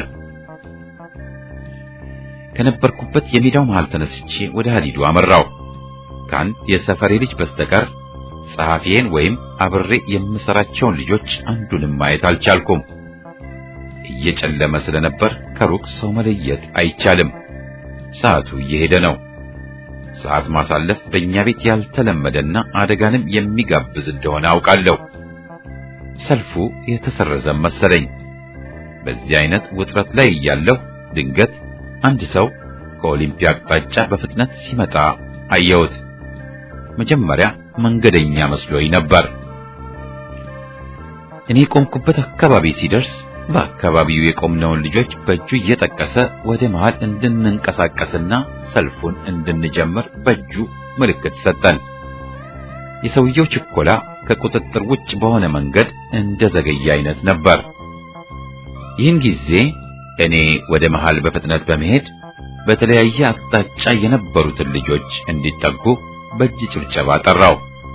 ከነበርኩበት የሜዳው መሃል ተነስቼ ወደ ሀዲዱ አመራው። ከአንድ የሰፈሬ ልጅ በስተቀር ጸሐፊዬን ወይም አብሬ የምሰራቸውን ልጆች አንዱንም ማየት አልቻልኩም። እየጨለመ ስለነበር ከሩቅ ሰው መለየት አይቻልም። ሰዓቱ እየሄደ ነው። ሰዓት ማሳለፍ በእኛ ቤት ያልተለመደና አደጋንም የሚጋብዝ እንደሆነ አውቃለሁ። ሰልፉ የተሰረዘ መሰለኝ። በዚህ አይነት ውጥረት ላይ እያለሁ ድንገት አንድ ሰው ከኦሊምፒያ አቅጣጫ በፍጥነት ሲመጣ አየሁት። መጀመሪያ መንገደኛ መስሎኝ ነበር። እኔ ቆምኩበት አካባቢ ሲደርስ በአካባቢው የቆምነውን ልጆች በእጁ እየጠቀሰ ወደ መሃል እንድንንቀሳቀስና ሰልፉን እንድንጀምር በእጁ ምልክት ሰጠን። የሰውየው ችኮላ ከቁጥጥር ውጭ በሆነ መንገድ እንደዘገየ አይነት ነበር። ይህን ጊዜ እኔ ወደ መሃል በፍጥነት በመሄድ በተለያየ አቅጣጫ የነበሩትን ልጆች እንዲጠጉ በእጅ ጭብጨባ ጠራው።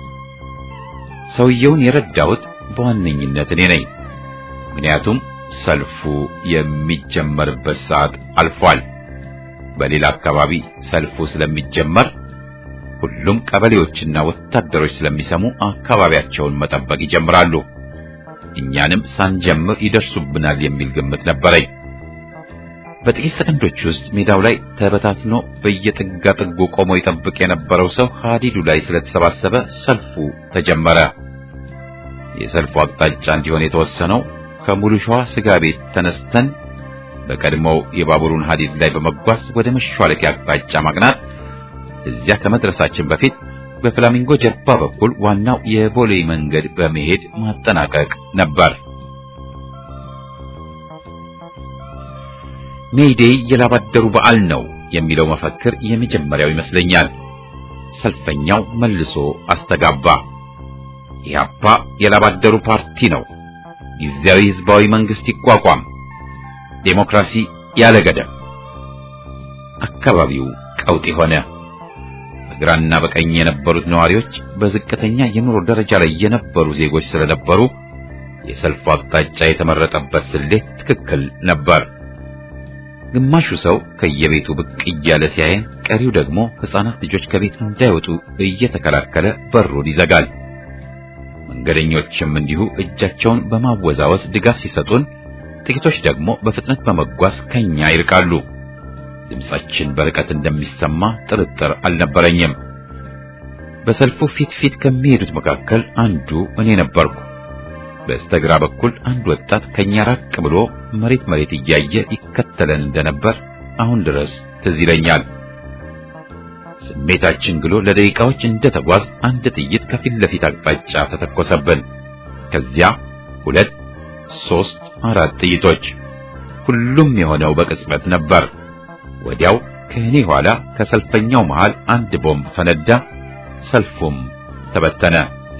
ሰውየውን የረዳሁት በዋነኝነት እኔ ነኝ። ምክንያቱም ሰልፉ የሚጀመርበት ሰዓት አልፏል። በሌላ አካባቢ ሰልፉ ስለሚጀመር ሁሉም ቀበሌዎችና ወታደሮች ስለሚሰሙ አካባቢያቸውን መጠበቅ ይጀምራሉ። እኛንም ሳንጀምር ይደርሱብናል የሚል ግምት ነበረኝ። በጥቂት ሰከንዶች ውስጥ ሜዳው ላይ ተበታትኖ በየጥጋ ጥጉ ቆሞ ይጠብቅ የነበረው ሰው ሀዲዱ ላይ ስለተሰባሰበ ሰልፉ ተጀመረ። የሰልፉ አቅጣጫ እንዲሆን የተወሰነው ከሙሉ ሸዋ ስጋ ቤት ተነስተን በቀድሞው የባቡሩን ሀዲድ ላይ በመጓዝ ወደ መሿለኪያ አቅጣጫ ማቅናት፣ እዚያ ከመድረሳችን በፊት በፍላሚንጎ ጀርባ በኩል ዋናው የቦሌ መንገድ በመሄድ ማጠናቀቅ ነበር። ሜይዴይ የላባደሩ በዓል ነው የሚለው መፈክር የመጀመሪያው ይመስለኛል። ሰልፈኛው መልሶ አስተጋባ። ኢህአፓ የላባደሩ ፓርቲ ነው። ጊዜያዊ ህዝባዊ መንግስት ይቋቋም፣ ዴሞክራሲ ያለ ገደብ። አካባቢው ቀውጢ ሆነ። በግራና በቀኝ የነበሩት ነዋሪዎች በዝቅተኛ የኑሮ ደረጃ ላይ የነበሩ ዜጎች ስለነበሩ የሰልፉ አቅጣጫ የተመረጠበት ስሌት ትክክል ነበር። ግማሹ ሰው ከየቤቱ ብቅ እያለ ሲያየን፣ ቀሪው ደግሞ ሕፃናት ልጆች ከቤት እንዳይወጡ እየተከላከለ በሩን ይዘጋል። መንገደኞችም እንዲሁ እጃቸውን በማወዛወዝ ድጋፍ ሲሰጡን፣ ጥቂቶች ደግሞ በፍጥነት በመጓዝ ከኛ ይርቃሉ። ድምጻችን በርቀት እንደሚሰማ ጥርጥር አልነበረኝም። በሰልፉ ፊት ፊት ከሚሄዱት መካከል አንዱ እኔ ነበርኩ። በስተግራ በኩል አንድ ወጣት ከኛ ራቅ ብሎ መሬት መሬት እያየ ይከተለን እንደነበር አሁን ድረስ ትዝ ይለኛል። ስሜታችን ግሎ ለደቂቃዎች እንደተጓዝ አንድ ጥይት ከፊት ለፊት አቅጣጫ ተተኮሰብን። ከዚያ ሁለት፣ ሶስት፣ አራት ጥይቶች። ሁሉም የሆነው በቅጽበት ነበር። ወዲያው ከእኔ ኋላ ከሰልፈኛው መሃል አንድ ቦምብ ፈነዳ። ሰልፉም ተበተነ።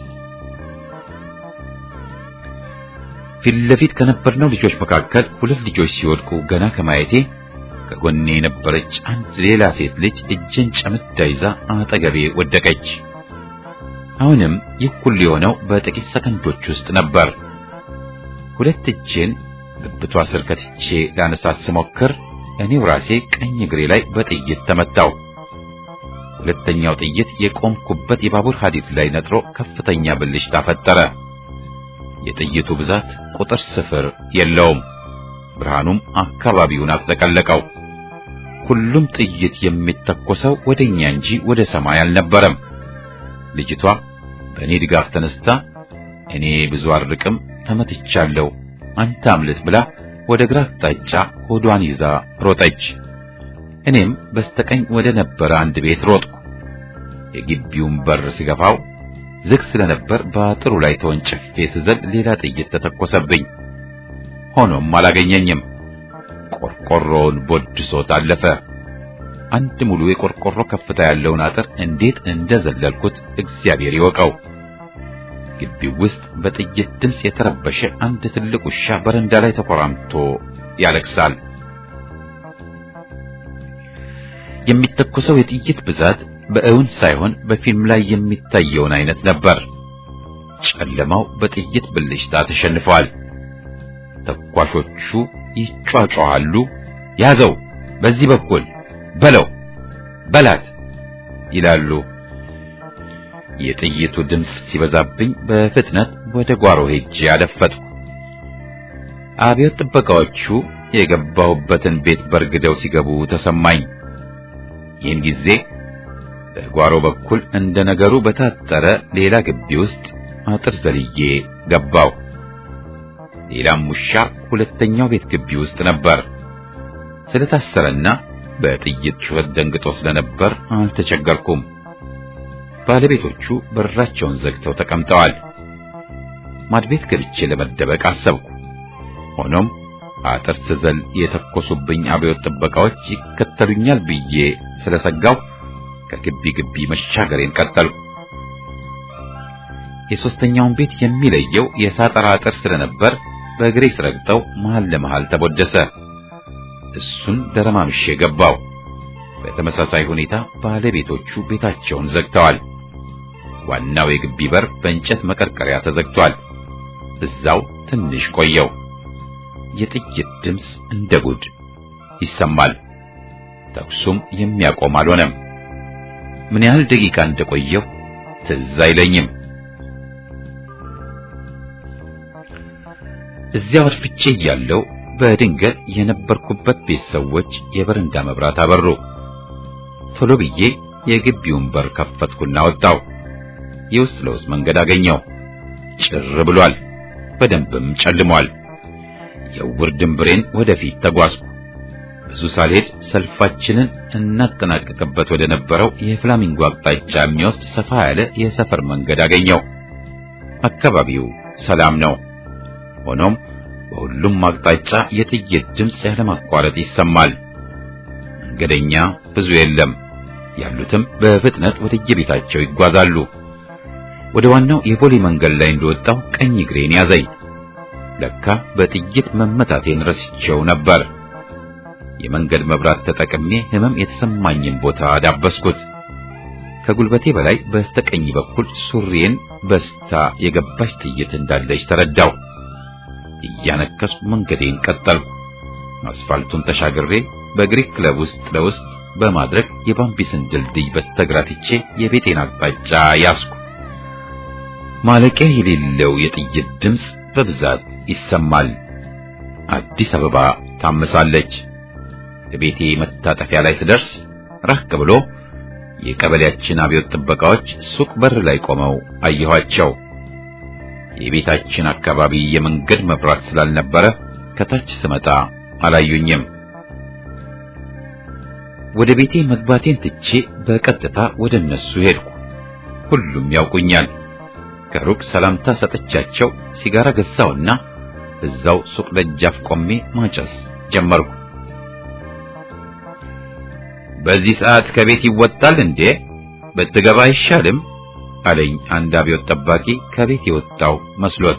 ፊት ለፊት ከነበርነው ልጆች መካከል ሁለት ልጆች ሲወድቁ ገና ከማየቴ ከጎኔ የነበረች አንድ ሌላ ሴት ልጅ እጄን ጨምዳ ይዛ አጠገቤ ወደቀች። አሁንም ይህ ሁሉ የሆነው በጥቂት ሰከንዶች ውስጥ ነበር። ሁለት እጄን ብብቷ ስር ከትቼ ላነሳት ስሞክር እኔው ራሴ ቀኝ እግሬ ላይ በጥይት ተመታው። ሁለተኛው ጥይት የቆምኩበት የባቡር ሐዲድ ላይ ነጥሮ ከፍተኛ ብልሽታ ፈጠረ። የጥይቱ ብዛት ቁጥር ስፍር የለውም። ብርሃኑም አካባቢውን አጥለቀለቀው። ሁሉም ጥይት የሚተኮሰው ወደኛ እንጂ ወደ ሰማይ አልነበረም። ልጅቷ በእኔ ድጋፍ ተነስታ እኔ ብዙ አርቅም ተመትቻለሁ፣ አንተ አምልጥ ብላ ወደ ግራ አቅጣጫ ሆዷን ይዛ ሮጠች። እኔም በስተቀኝ ወደ ነበረ አንድ ቤት ሮጥኩ። የግቢውን በር ስገፋው ዝግ ስለነበር በአጥሩ ላይ ተወንጭፌ ስዘል ሌላ ጥይት ተተኮሰብኝ። ሆኖም አላገኘኝም። ቆርቆሮውን ቦድሶት አለፈ። አንድ ሙሉ የቆርቆሮ ከፍታ ያለውን አጥር እንዴት እንደዘለልኩት እግዚአብሔር ይወቀው። ግቢው ውስጥ በጥይት ድምፅ የተረበሸ አንድ ትልቅ ውሻ በረንዳ ላይ ተኮራምቶ ያለቅሳል። የሚተኮሰው የጥይት ብዛት በእውን ሳይሆን በፊልም ላይ የሚታየውን አይነት ነበር። ጨለማው በጥይት ብልጭታ ተሸንፈዋል። ተኳሾቹ ይጯጯሃሉ። ያዘው፣ በዚህ በኩል በለው፣ በላት ይላሉ። የጥይቱ ድምፅ ሲበዛብኝ በፍጥነት ወደ ጓሮ ሄጄ አደፈጥኩ። አብዮት ጥበቃዎቹ የገባሁበትን ቤት በርግደው ሲገቡ ተሰማኝ። ይህን ጊዜ በጓሮ በኩል እንደ ነገሩ በታጠረ ሌላ ግቢ ውስጥ አጥር ዘልዬ ገባው። ሌላም ውሻ ሁለተኛው ቤት ግቢ ውስጥ ነበር። ስለታሰረና በጥይት ጩኸት ደንግጦ ስለነበር አልተቸገርኩም። ባለቤቶቹ በራቸውን ዘግተው ተቀምጠዋል። ማድቤት ገብቼ ለመደበቅ አሰብኩ። ሆኖም አጥር ስዘል የተኮሱብኝ አብዮት ጥበቃዎች ይከተሉኛል ብዬ ስለሰጋው ከግቢ ግቢ መሻገሬን ቀጠልኩ። የሶስተኛውን ቤት የሚለየው የሳጠራ አጥር ስለነበር በእግሬ ስረግጠው መሃል ለመሃል ተቦደሰ። እሱን ደረማምሼ ገባው። በተመሳሳይ ሁኔታ ባለቤቶቹ ቤታቸውን ዘግተዋል። ዋናው የግቢ በር በእንጨት መቀርቀሪያ ተዘግቷል። እዛው ትንሽ ቆየው። የጥይት ድምፅ እንደ ጉድ ይሰማል። ተኩሱም የሚያቆም አልሆነም። ምን ያህል ደቂቃ እንደቆየው ትዝ አይለኝም። እዚያው አርፍቼ እያለሁ በድንገት የነበርኩበት ቤት ሰዎች የበረንዳ መብራት አበሩ። ቶሎ ብዬ የግቢውን በር ከፈትኩና ወጣው። የውስጥ ለውስጥ መንገድ አገኘው። ጭር ብሏል፣ በደንብም ጨልሟል። የውር ድንብሬን ወደፊት ተጓዝኩ። ብዙ ሳልሄድ ሰልፋችንን እናጠናቀቅበት ወደ ነበረው የፍላሚንጎ አቅጣጫ የሚወስድ ሰፋ ያለ የሰፈር መንገድ አገኘው። አካባቢው ሰላም ነው። ሆኖም በሁሉም አቅጣጫ የጥይት ድምፅ ያለማቋረጥ ይሰማል። መንገደኛ ብዙ የለም። ያሉትም በፍጥነት ወደ የቤታቸው ይጓዛሉ። ወደ ዋናው የቦሌ መንገድ ላይ እንደወጣው ቀኝ እግሬን ያዘኝ። ለካ በጥይት መመታቴን ረስቼው ነበር። የመንገድ መብራት ተጠቅሜ ህመም የተሰማኝን ቦታ ዳበስኩት። ከጉልበቴ በላይ በስተቀኝ በኩል ሱሪዬን በስታ የገባች ጥይት እንዳለች ተረዳው። እያነከስኩ መንገዴን ቀጠልኩ። አስፋልቱን ተሻግሬ በግሪክ ክለብ ውስጥ ለውስጥ በማድረግ የባምቢስን ድልድይ በስተግራ ትቼ የቤቴን አቅጣጫ ያስኩ። ማለቂያ የሌለው የጥይት ድምፅ በብዛት ይሰማል። አዲስ አበባ ታምሳለች። ቤቴ መታጠፊያ ላይ ስደርስ ራቅ ብሎ የቀበሌያችን አብዮት ጥበቃዎች ሱቅ በር ላይ ቆመው አየኋቸው። የቤታችን አካባቢ የመንገድ መብራት ስላልነበረ ከታች ስመጣ አላዩኝም። ወደ ቤቴ መግባቴን ትቼ በቀጥታ ወደ እነሱ ሄድኩ። ሁሉም ያውቁኛል። ከሩቅ ሰላምታ ሰጥቻቸው ሲጋራ ገዛውና እዛው ሱቅ ደጃፍ ቆሜ ማጨስ ጀመርኩ። በዚህ ሰዓት ከቤት ይወጣል እንዴ? ብትገባ አይሻልም? አለኝ አንድ አብዮት ጠባቂ ከቤት የወጣው መስሎት።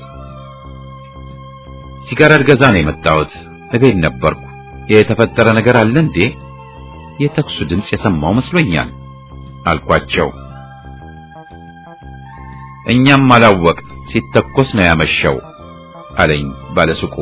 ሲጋራ ልገዛ ነው የመጣሁት። እቤት ነበርኩ። የተፈጠረ ነገር አለ እንዴ? የተኩሱ ድምፅ የሰማው መስሎኛል አልኳቸው። እኛም አላወቅ ሲተኮስ ነው ያመሸው አለኝ ባለሱቁ።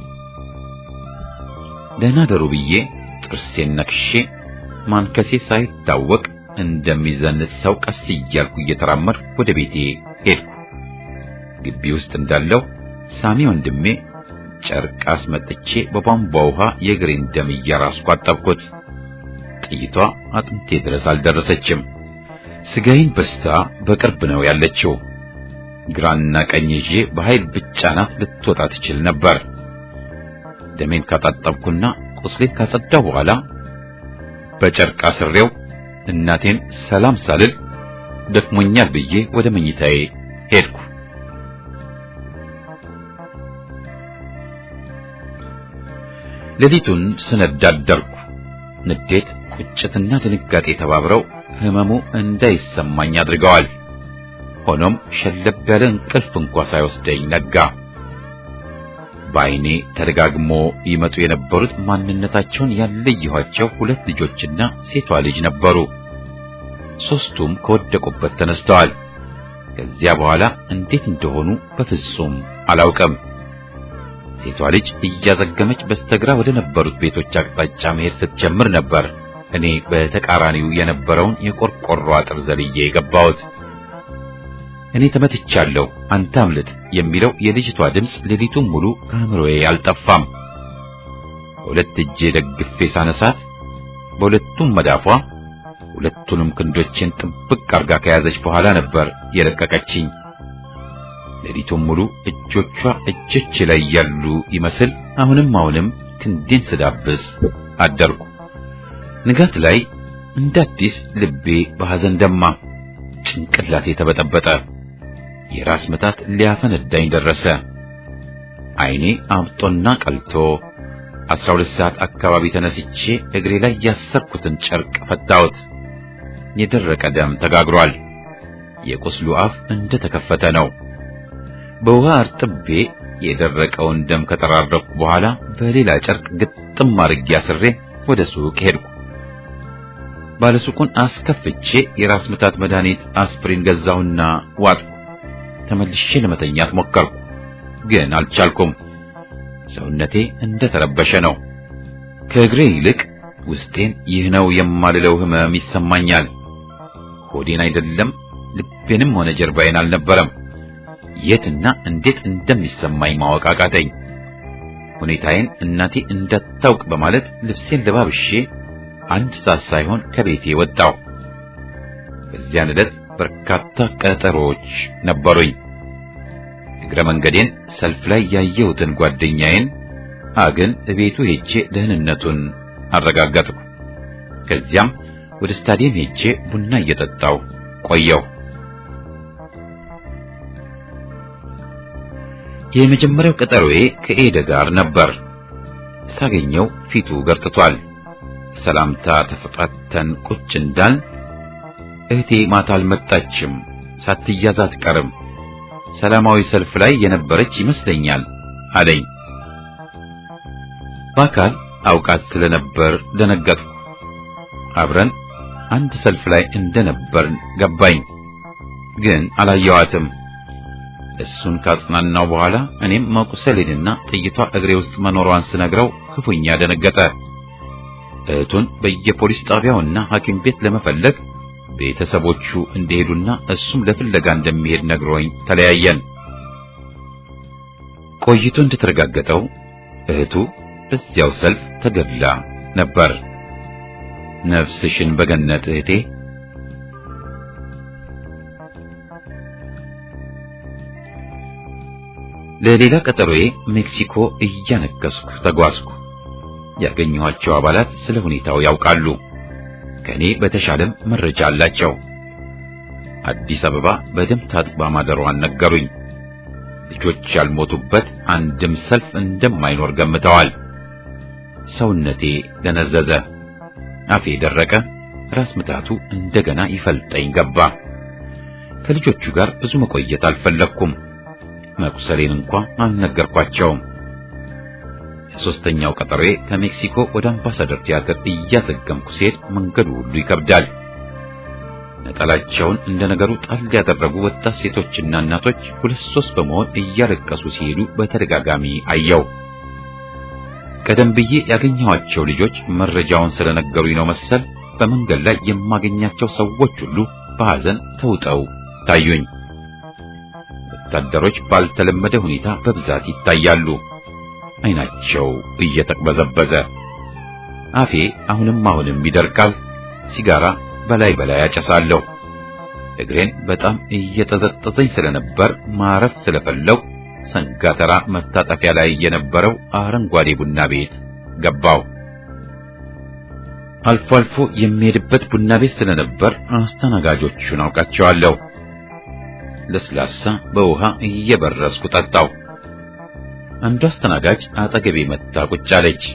ደህና ደሩ ብዬ ጥርሴን ነክሼ ማንከሴ ሳይታወቅ እንደሚዘንጥ ሰው ቀስ እያልኩ እየተራመድኩ ወደ ቤቴ ሄድኩ። ግቢ ውስጥ እንዳለው ሳሚ ወንድሜ ጨርቅ አስመጥቼ በቧንቧ ውሃ የእግሬን ደም እያራስኩ አጠብኩት። ጥይቷ አጥንቴ ድረስ አልደረሰችም። ስጋዬን በስታ በቅርብ ነው ያለችው። ግራና ቀኝ ይዤ በኃይል ብቻናት ልትወጣ ትችል ነበር። ደሜን ካጣጠብኩና ቁስሌን ካጸዳሁ በኋላ በጨርቅ አስሬው እናቴን ሰላም ሳልል ደክሞኛል ብዬ ወደ መኝታዬ ሄድኩ። ሌሊቱን ስነዳ አደርኩ። ንዴት፣ ቁጭትና ድንጋጤ ተባብረው ህመሙ እንዳይሰማኝ አድርገዋል። ሆኖም ሸለብ ያለ እንቅልፍ እንኳ ሳይወስደኝ ነጋ። በዓይኔ ተደጋግሞ ይመጡ የነበሩት ማንነታቸውን ያለየኋቸው ሁለት ልጆችና ሴቷ ልጅ ነበሩ። ሦስቱም ከወደቁበት ተነስተዋል። ከዚያ በኋላ እንዴት እንደሆኑ በፍጹም አላውቅም። ሴቷ ልጅ እያዘገመች በስተግራ ወደ ነበሩት ቤቶች አቅጣጫ መሄድ ስትጀምር ነበር እኔ በተቃራኒው የነበረውን የቆርቆሮ አጥር ዘልዬ የገባሁት። እኔ ተመትቻለሁ፣ አንተ አምልጥ የሚለው የልጅቷ ድምፅ ሌሊቱን ሙሉ ከአእምሮዬ አልጠፋም። በሁለት እጄ ደግፌ ሳነሳት በሁለቱም መዳፏ ሁለቱንም ክንዶችን ጥብቅ አርጋ ከያዘች በኋላ ነበር የለቀቀችኝ። ሌሊቱን ሙሉ እጆቿ እጆቼ ላይ ያሉ ይመስል አሁንም አሁንም ክንዴን ስዳብስ አደርኩ። ንጋት ላይ እንደ አዲስ ልቤ በሐዘን ደማ፣ ጭንቅላቴ ተበጠበጠ። የራስ ምታት ሊያፈነዳኝ ደረሰ። ዓይኔ አብጦና ቀልቶ አስራ ሁለት ሰዓት አካባቢ ተነስቼ እግሬ ላይ ያሰርኩትን ጨርቅ ፈታሁት። የደረቀ ደም ተጋግሯል። የቁስሉ አፍ እንደ ተከፈተ ነው። በውሃ አርጥቤ የደረቀውን ደም ከጠራረኩ በኋላ በሌላ ጨርቅ ግጥም አድርጌ አስሬ ወደ ሱቅ ሄድኩ። ባለሱቁን አስከፍቼ የራስ ምታት መድኃኒት አስፕሪን ገዛሁና ዋጥኩ። ተመልሼ ለመተኛት ሞከርኩ፣ ግን አልቻልኩም። ሰውነቴ እንደ ተረበሸ ነው። ከእግሬ ይልቅ ውስጤን ይህ ነው የማልለው ህመም ይሰማኛል። ሆዴን አይደለም ልቤንም ሆነ ጀርባዬን አልነበረም። የትና እንዴት እንደሚሰማኝ ማወቅ አቃተኝ። ሁኔታዬን እናቴ እንዳታውቅ በማለት ልብሴን ለባብሼ አንድ ሰዓት ሳይሆን ከቤቴ ወጣሁ። በዚያን ዕለት በርካታ ቀጠሮዎች ነበሩኝ። እግረ መንገዴን ሰልፍ ላይ ያየሁትን ጓደኛዬን አግን እቤቱ ሄጄ ደህንነቱን አረጋገጥኩ። ከዚያም ወደ ስታዲየም ሄጄ ቡና እየጠጣሁ ቆየሁ። የመጀመሪያው ቀጠሮዬ ከኤደ ጋር ነበር። ሳገኘው ፊቱ ገርጥቷል። ሰላምታ ተሰጣተን ቁጭ እንዳል እህቴ ማታ አልመጣችም፣ ሳትያዝ አትቀርም፣ ሰላማዊ ሰልፍ ላይ የነበረች ይመስለኛል አለኝ። በአካል አውቃት ስለነበር ደነገጥኩ። አብረን አንድ ሰልፍ ላይ እንደነበርን ገባኝ፣ ግን አላየዋትም። እሱን ካጽናናው በኋላ እኔም መቁሰሌንና ጥይቷ እግሬ ውስጥ መኖሯን ስነግረው ክፉኛ ደነገጠ። እህቱን በየፖሊስ ጣቢያውና ሐኪም ቤት ለመፈለግ ቤተሰቦቹ እንደሄዱና እሱም ለፍለጋ እንደሚሄድ ነግሮኝ ተለያየን። ቆይቶ እንደተረጋገጠው እህቱ በዚያው ሰልፍ ተገድላ ነበር። ነፍስሽን በገነት እህቴ። ለሌላ ቀጠሮዬ ሜክሲኮ እያነከስኩ ተጓዝኩ። ያገኘኋቸው አባላት ስለ ሁኔታው ያውቃሉ። ከኔ በተሻለም መረጃ አላቸው። አዲስ አበባ በደም ታጥባ ማደሯን ነገሩኝ። ልጆች ያልሞቱበት አንድም ሰልፍ እንደማይኖር ገምተዋል። ሰውነቴ ደነዘዘ፣ አፌ ደረቀ፣ ራስ ምታቱ እንደገና ይፈልጠኝ ገባ። ከልጆቹ ጋር ብዙ መቆየት አልፈለግኩም። መቁሰሌን እንኳ አልነገርኳቸውም። የሶስተኛው ቀጠሮዬ ከሜክሲኮ ወደ አምባሳደር ቲያትር እያዘገምኩ ሲሄድ መንገዱ ሁሉ ይከብዳል። ነጠላቸውን እንደ ነገሩ ጣል ያደረጉ ወጣት ሴቶችና እናቶች ሁለት ሶስት በመሆን እያለቀሱ ሲሄዱ በተደጋጋሚ አየው። ቀደም ብዬ ያገኘኋቸው ልጆች መረጃውን ስለነገሩኝ ነው መሰል በመንገድ ላይ የማገኛቸው ሰዎች ሁሉ በሐዘን ተውጠው ታዩኝ። ወታደሮች ባልተለመደ ሁኔታ በብዛት ይታያሉ። ዓይናቸው እየተቅበዘበዘ፣ አፌ አሁንም አሁንም ይደርቃል። ሲጋራ በላይ በላይ አጨሳለሁ። እግሬን በጣም እየጠዘጠዘኝ ስለነበር ማረፍ ስለፈለው ሰንጋተራ መታጠፊያ ላይ የነበረው አረንጓዴ ቡና ቤት ገባው። አልፎ አልፎ የሚሄድበት ቡና ቤት ስለነበር አስተናጋጆቹን አውቃቸዋለሁ። ለስላሳ በውሃ እየበረስኩ ጠጣው። አንዱ አስተናጋጅ አጠገቤ መጣ ቁጭ አለች።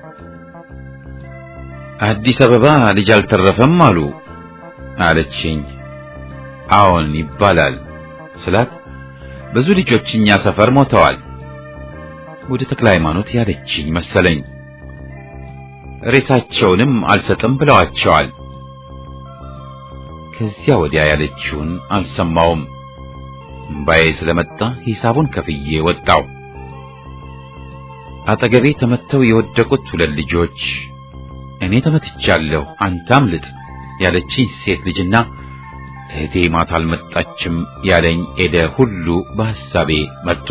አዲስ አበባ ልጅ አልተረፈም አሉ አለችኝ። አዎን ይባላል ስላት ብዙ ልጆች እኛ ሰፈር ሞተዋል። ወደ ተክለ ሃይማኖት ያለችኝ መሰለኝ። ሬሳቸውንም አልሰጥም ብለዋቸዋል። ከዚያ ወዲያ ያለችውን አልሰማውም። እምባዬ ስለመጣ ሂሳቡን ከፍዬ ወጣው። አጠገቤ ተመተው የወደቁት ሁለት ልጆች እኔ ተመትቻለሁ፣ አንተ አምልጥ ያለችኝ ሴት ልጅና እህቴ ማታ አልመጣችም ያለኝ ኤደ ሁሉ በሐሳቤ መጡ።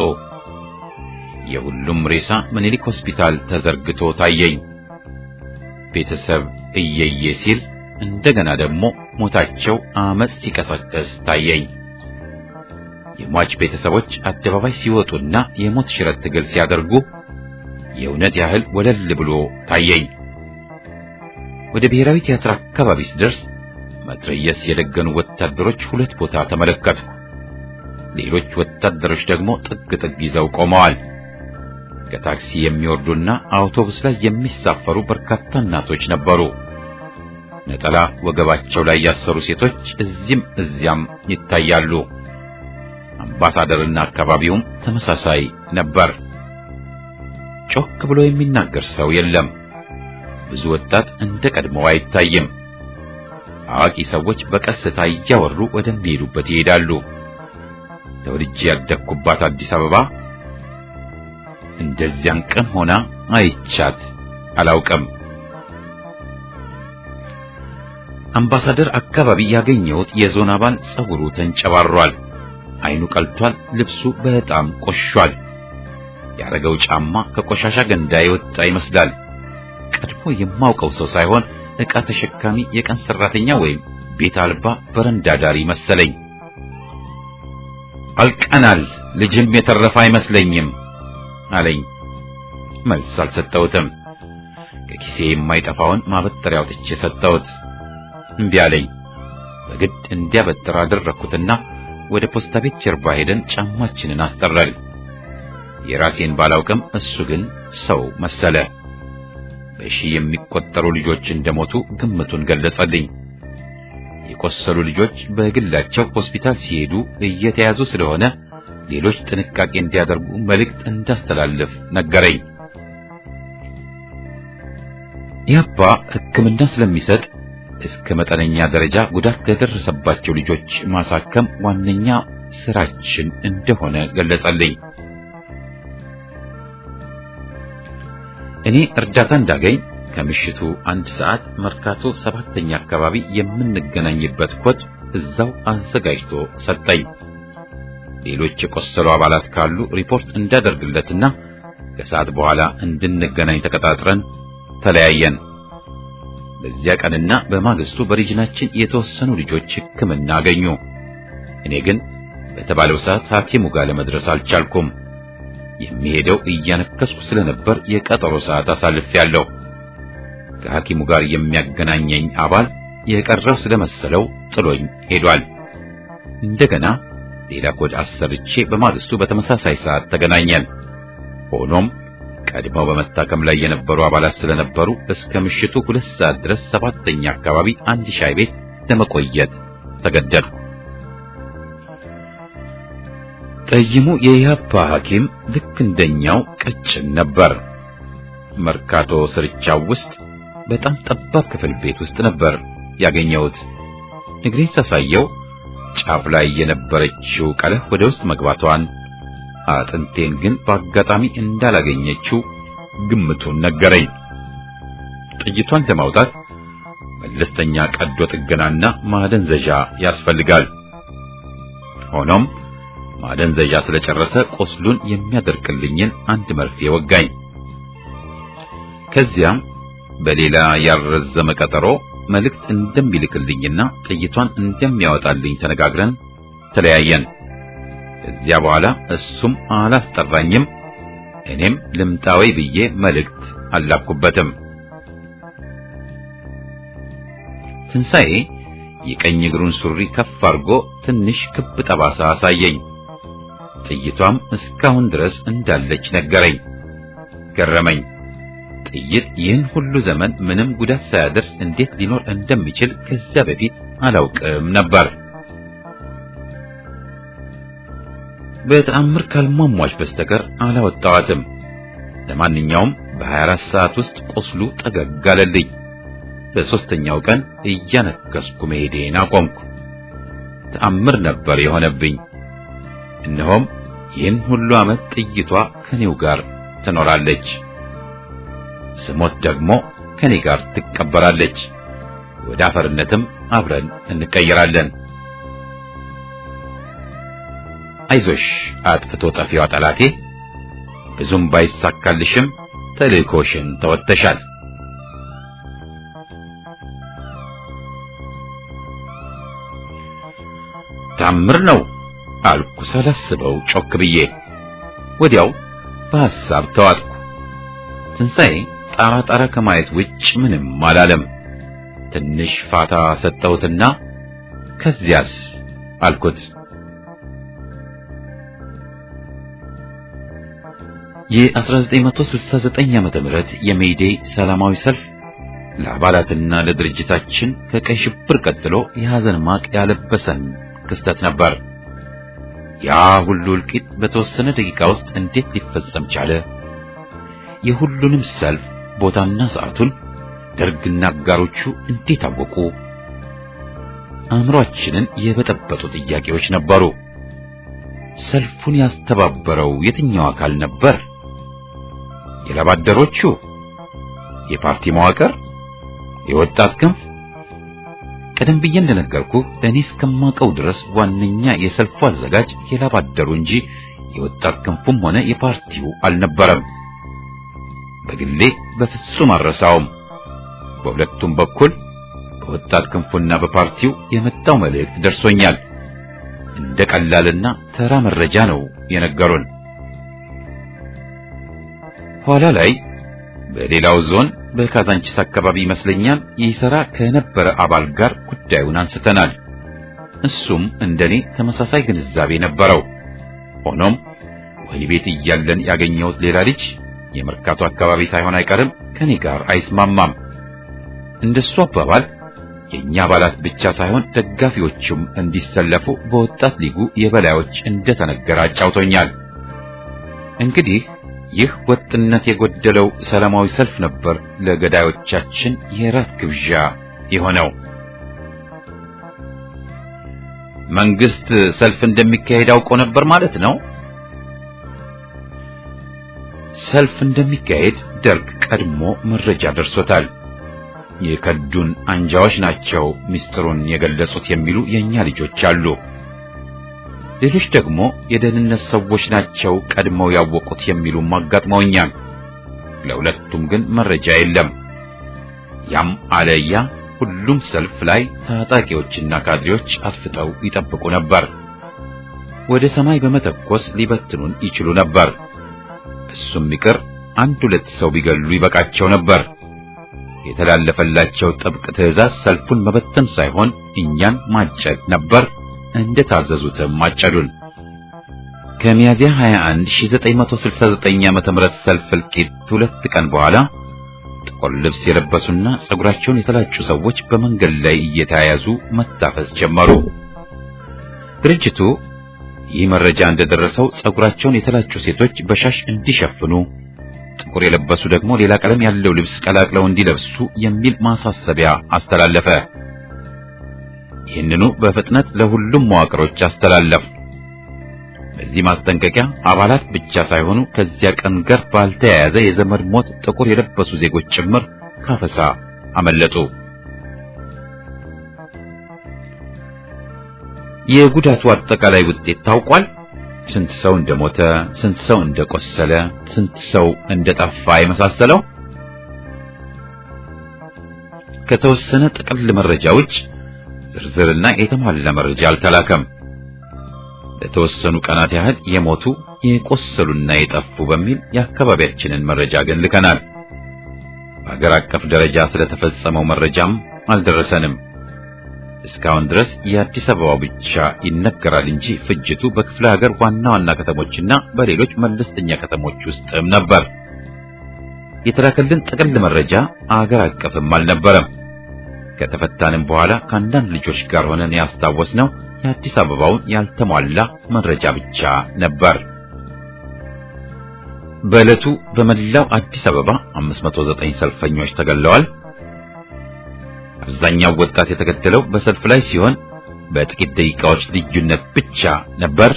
የሁሉም ሬሳ ምኒልክ ሆስፒታል ተዘርግቶ ታየኝ። ቤተሰብ እየየ ሲል እንደገና ደግሞ ሞታቸው አመጽ ሲቀሰቀስ ታየኝ። የሟች ቤተሰቦች አደባባይ ሲወጡና የሞት ሽረት ትግል ሲያደርጉ የእውነት ያህል ወለል ብሎ ታየኝ። ወደ ብሔራዊ ቲያትር አካባቢ ስደርስ መትረየስ የደገኑ ወታደሮች ሁለት ቦታ ተመለከትኩ። ሌሎች ወታደሮች ደግሞ ጥግ ጥግ ይዘው ቆመዋል። ከታክሲ የሚወርዱና አውቶቡስ ላይ የሚሳፈሩ በርካታ እናቶች ነበሩ። ነጠላ ወገባቸው ላይ ያሰሩ ሴቶች እዚህም እዚያም ይታያሉ። አምባሳደርና አካባቢውም ተመሳሳይ ነበር። ጮክ ብሎ የሚናገር ሰው የለም። ብዙ ወጣት እንደ ቀድሞው አይታይም። አዋቂ ሰዎች በቀስታ እያወሩ ወደሚሄዱበት ይሄዳሉ። ተወልጄ ያደግኩባት አዲስ አበባ እንደዚያን ቀን ሆና አይቻት አላውቅም። አምባሳደር አካባቢ ያገኘሁት የዞን አባል ጸጉሩ ተንጨባሯል፣ አይኑ ቀልቷል፣ ልብሱ በጣም ቆሿል። ያረገው ጫማ ከቆሻሻ ገንዳ የወጣ ይመስላል። ቀድሞ የማውቀው ሰው ሳይሆን ዕቃ ተሸካሚ የቀን ሰራተኛ ወይም ቤት አልባ በረንዳ ዳሪ መሰለኝ። አልቀናል፣ ልጅም የተረፈ አይመስለኝም አለኝ። መልስ አልሰጠሁትም። ከኪሴ የማይጠፋውን ማበጠሪያ አውጥቼ ሰጠሁት። እምቢ አለኝ። በግድ እንዲያበጥር አደረግኩትና ወደ ፖስታ ቤት ጀርባ ሄደን ጫማችንን አስጠረል። የራሴን ባላውቅም እሱ ግን ሰው መሰለ። በሺህ የሚቆጠሩ ልጆች እንደሞቱ ግምቱን ገለጸልኝ። የቆሰሉ ልጆች በግላቸው ሆስፒታል ሲሄዱ እየተያዙ ስለሆነ ሌሎች ጥንቃቄ እንዲያደርጉ መልእክት እንዳስተላልፍ ነገረኝ። ያባ ሕክምና ስለሚሰጥ እስከ መጠነኛ ደረጃ ጉዳት ለደረሰባቸው ልጆች ማሳከም ዋነኛ ስራችን እንደሆነ ገለጸልኝ። እኔ እርዳታ እንዳገኝ ከምሽቱ አንድ ሰዓት መርካቶ ሰባተኛ አካባቢ የምንገናኝበት ኮድ እዛው አዘጋጅቶ ሰጠኝ። ሌሎች የቆሰሉ አባላት ካሉ ሪፖርት እንዳደርግለትና ከሰዓት በኋላ እንድንገናኝ ተቀጣጥረን ተለያየን። በዚያ ቀንና በማግስቱ በሪጅናችን የተወሰኑ ልጆች ሕክምና አገኙ። እኔ ግን በተባለው ሰዓት ሐኪሙ ጋር ለመድረስ አልቻልኩም። የሚሄደው እያነከስኩ ስለነበር የቀጠሮ ሰዓት አሳልፌያለሁ። ከሐኪሙ ጋር የሚያገናኘኝ አባል የቀረው ስለመሰለው ጥሎኝ ሄዷል። እንደገና ሌላ ኮድ አሰርቼ በማግስቱ በተመሳሳይ ሰዓት ተገናኘን። ሆኖም ቀድመው በመታከም ላይ የነበሩ አባላት ስለነበሩ እስከ ምሽቱ ሁለት ሰዓት ድረስ ሰባተኛ አካባቢ አንድ ሻይ ቤት ለመቆየት ተገደድኩ። ጠይሙ የኢህአፓ ሐኪም ልክ እንደኛው ቀጭን ነበር። መርካቶ ስርቻው ውስጥ በጣም ጠባብ ክፍል ቤት ውስጥ ነበር ያገኘሁት። እግሬን ሳሳየው ጫፍ ላይ የነበረችው ቀለህ ወደ ውስጥ መግባቷን አጥንቴን ግን በአጋጣሚ እንዳላገኘችው ግምቱን ነገረኝ። ጥይቷን ለማውጣት መለስተኛ ቀዶ ጥገናና ማደንዘዣ ያስፈልጋል። ሆኖም ማደንዘዣ ስለጨረሰ ቁስሉን የሚያደርቅልኝን አንድ መርፌ ወጋኝ። ከዚያም በሌላ ያልረዘመ ቀጠሮ መልእክት እንደሚልክልኝና ጥይቷን እንደሚያወጣልኝ ተነጋግረን ተለያየን። ከዚያ በኋላ እሱም አላስጠራኝም፣ እኔም ልምጣዊ ብዬ መልእክት አላኩበትም። ትንሣኤ የቀኝ እግሩን ሱሪ ከፍ አድርጎ ትንሽ ክብ ጠባሳ አሳየኝ። ጥይቷም እስካሁን ድረስ እንዳለች ነገረኝ። ገረመኝ። ጥይት ይህን ሁሉ ዘመን ምንም ጉዳት ሳያደርስ እንዴት ሊኖር እንደሚችል ከዚያ በፊት አላውቅም ነበር። በተአምር ካልሟሟች በስተቀር አላወጣዋትም። ለማንኛውም በ24 ሰዓት ውስጥ ቁስሉ ጠገግ አለልኝ። በሦስተኛው ቀን እያነከስኩ መሄዴን አቆምኩ። ተአምር ነበር የሆነብኝ። እነሆም ይህን ሁሉ ዓመት ጥይቷ ከኔው ጋር ትኖራለች። ስሞት ደግሞ ከኔ ጋር ትቀበራለች። ወደ አፈርነትም አብረን እንቀየራለን። አይዞሽ አጥፍቶ ጠፊዋ ጠላቴ፣ ብዙም ባይሳካልሽም ተልእኮሽን ተወጥተሻል። ታምር ነው አልኩ ሳላስበው ጮክ ብዬ። ወዲያው በሐሳብ ተዋጥኩ። ትንሣኤ ጣራ ጣራ ከማየት ውጭ ምንም አላለም። ትንሽ ፋታ ሰጠሁትና ከዚያስ አልኩት። የ1969 ዓመተ ምህረት የሜይዴይ ሰላማዊ ሰልፍ ለአባላትና ለድርጅታችን ከቀይ ሽብር ቀጥሎ የሐዘን ማቅ ያለበሰን ክስተት ነበር። ያ ሁሉ እልቂት በተወሰነ ደቂቃ ውስጥ እንዴት ሊፈጸም ቻለ? የሁሉንም ሰልፍ ቦታና ሰዓቱን ደርግና አጋሮቹ እንዴት አወቁ? አእምሮአችንን የበጠበጡ ጥያቄዎች ነበሩ። ሰልፉን ያስተባበረው የትኛው አካል ነበር? የላባደሮቹ? የፓርቲ መዋቅር? የወጣት ክንፍ? ቀደም ብዬ እንደነገርኩህ እኔ እስከማውቀው ድረስ ዋነኛ የሰልፉ አዘጋጅ የላባደሩ እንጂ የወጣት ክንፉም ሆነ የፓርቲው አልነበረም። በግሌ በፍጹም አልረሳውም። በሁለቱም በኩል በወጣት ክንፉና በፓርቲው የመጣው መልእክት ደርሶኛል። እንደ ቀላልና ተራ መረጃ ነው የነገሩን። ኋላ ላይ በሌላው ዞን በካዛንቺስ አካባቢ ይመስለኛል ይሰራ ከነበረ አባል ጋር ጉዳዩን አንስተናል። እሱም እንደኔ ተመሳሳይ ግንዛቤ ነበረው። ሆኖም ወህኒ ቤት እያለን ያገኘሁት ሌላ ልጅ የመርካቶ አካባቢ ሳይሆን አይቀርም ከኔ ጋር አይስማማም። እንደሱ አባባል የኛ አባላት ብቻ ሳይሆን ደጋፊዎቹም እንዲሰለፉ በወጣት ሊጉ የበላዮች እንደተነገረ አጫውቶኛል። እንግዲህ ይህ ወጥነት የጎደለው ሰላማዊ ሰልፍ ነበር ለገዳዮቻችን የራት ግብዣ የሆነው። መንግስት ሰልፍ እንደሚካሄድ አውቆ ነበር ማለት ነው። ሰልፍ እንደሚካሄድ ደርግ ቀድሞ መረጃ ደርሶታል። የከዱን አንጃዎች ናቸው ምስጢሩን የገለጹት የሚሉ የኛ ልጆች አሉ። ሌሎች ደግሞ የደህንነት ሰዎች ናቸው ቀድመው ያወቁት የሚሉም አጋጥመውኛል። ለሁለቱም ግን መረጃ የለም። ያም አለያ ሁሉም ሰልፍ ላይ ታጣቂዎችና ካድሬዎች አጥፍተው ይጠብቁ ነበር። ወደ ሰማይ በመተኮስ ሊበትኑን ይችሉ ነበር። እሱም ይቅር አንድ ሁለት ሰው ቢገሉ ይበቃቸው ነበር። የተላለፈላቸው ጥብቅ ትዕዛዝ ሰልፉን መበተን ሳይሆን እኛን ማጨድ ነበር። እንደታዘዙትም ማጨዱን። ከሚያዚያ 21 1969 ዓመተ ምህረት ሰልፍ እልቂት ሁለት ቀን በኋላ ጥቁር ልብስ የለበሱና ጸጉራቸውን የተላጩ ሰዎች በመንገድ ላይ እየተያያዙ መታፈስ ጀመሩ። ድርጅቱ ይህ መረጃ እንደደረሰው ጸጉራቸውን የተላጩ ሴቶች በሻሽ እንዲሸፍኑ፣ ጥቁር የለበሱ ደግሞ ሌላ ቀለም ያለው ልብስ ቀላቅለው እንዲለብሱ የሚል ማሳሰቢያ አስተላለፈ። ይህንኑ በፍጥነት ለሁሉም መዋቅሮች አስተላለፍ። በዚህ ማስጠንቀቂያ አባላት ብቻ ሳይሆኑ ከዚያ ቀን ጋር ባልተያያዘ የዘመድ ሞት ጥቁር የለበሱ ዜጎች ጭምር ካፈሳ አመለጡ። የጉዳቱ አጠቃላይ ውጤት ታውቋል። ስንት ሰው እንደሞተ፣ ስንት ሰው እንደቆሰለ፣ ስንት ሰው እንደጠፋ የመሳሰለው ከተወሰነ ጥቅል መረጃዎች ዝርዝርና የተሟላ መረጃ አልተላከም። ለተወሰኑ ቀናት ያህል የሞቱ የቆሰሉና የጠፉ በሚል የአካባቢያችንን መረጃ ግን ልከናል። በአገር አቀፍ ደረጃ ስለተፈጸመው መረጃም አልደረሰንም። እስካሁን ድረስ የአዲስ አበባው ብቻ ይነገራል እንጂ ፍጅቱ በክፍለ ሀገር ዋና ዋና ከተሞችና በሌሎች መለስተኛ ከተሞች ውስጥም ነበር። የተላከልን ጥቅል መረጃ አገር አቀፍም አልነበረም። ከተፈታንም በኋላ ከአንዳንድ ልጆች ጋር ሆነን ያስታወስነው የአዲስ አበባውን ያልተሟላ መረጃ ብቻ ነበር። በዕለቱ በመላው አዲስ አበባ 509 ሰልፈኞች ተገለዋል። አብዛኛው ወጣት የተገደለው በሰልፍ ላይ ሲሆን በጥቂት ደቂቃዎች ልዩነት ብቻ ነበር።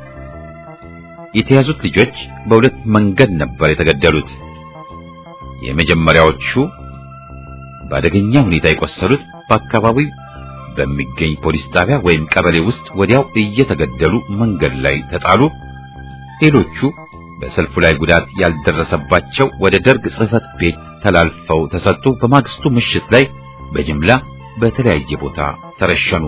የተያዙት ልጆች በሁለት መንገድ ነበር የተገደሉት። የመጀመሪያዎቹ በአደገኛ ሁኔታ የቆሰሉት በአካባቢው በሚገኝ ፖሊስ ጣቢያ ወይም ቀበሌ ውስጥ ወዲያው እየተገደሉ መንገድ ላይ ተጣሉ። ሌሎቹ በሰልፉ ላይ ጉዳት ያልደረሰባቸው ወደ ደርግ ጽሕፈት ቤት ተላልፈው ተሰጡ። በማግስቱ ምሽት ላይ በጅምላ በተለያየ ቦታ ተረሸኑ።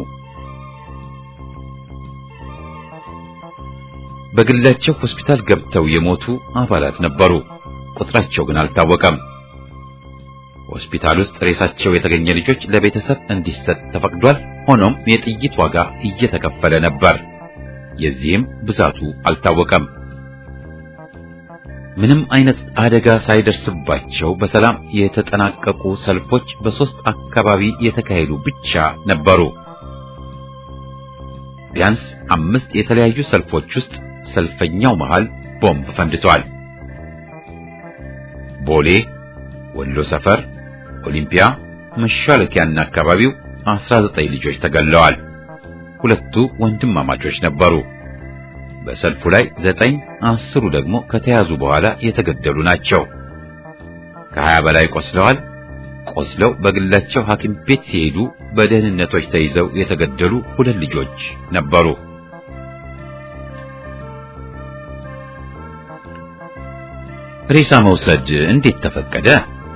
በግላቸው ሆስፒታል ገብተው የሞቱ አባላት ነበሩ። ቁጥራቸው ግን አልታወቀም። ሆስፒታል ውስጥ ሬሳቸው የተገኘ ልጆች ለቤተሰብ እንዲሰጥ ተፈቅዷል። ሆኖም የጥይት ዋጋ እየተከፈለ ነበር። የዚህም ብዛቱ አልታወቀም። ምንም አይነት አደጋ ሳይደርስባቸው በሰላም የተጠናቀቁ ሰልፎች በሶስት አካባቢ የተካሄዱ ብቻ ነበሩ። ቢያንስ አምስት የተለያዩ ሰልፎች ውስጥ ሰልፈኛው መሃል ቦምብ ፈንድቷል። ቦሌ፣ ወሎ ሰፈር፣ ኦሊምፒያ፣ መሻለኪያና አካባቢው 19 ልጆች ተገለዋል። ሁለቱ ወንድማማቾች ነበሩ። በሰልፉ ላይ ዘጠኝ አስሩ ደግሞ ከተያዙ በኋላ የተገደሉ ናቸው። ከሀያ በላይ ቆስለዋል። ቆስለው በግላቸው ሐኪም ቤት ሲሄዱ በደህንነቶች ተይዘው የተገደሉ ሁለት ልጆች ነበሩ። ሬሳ መውሰድ እንዴት ተፈቀደ?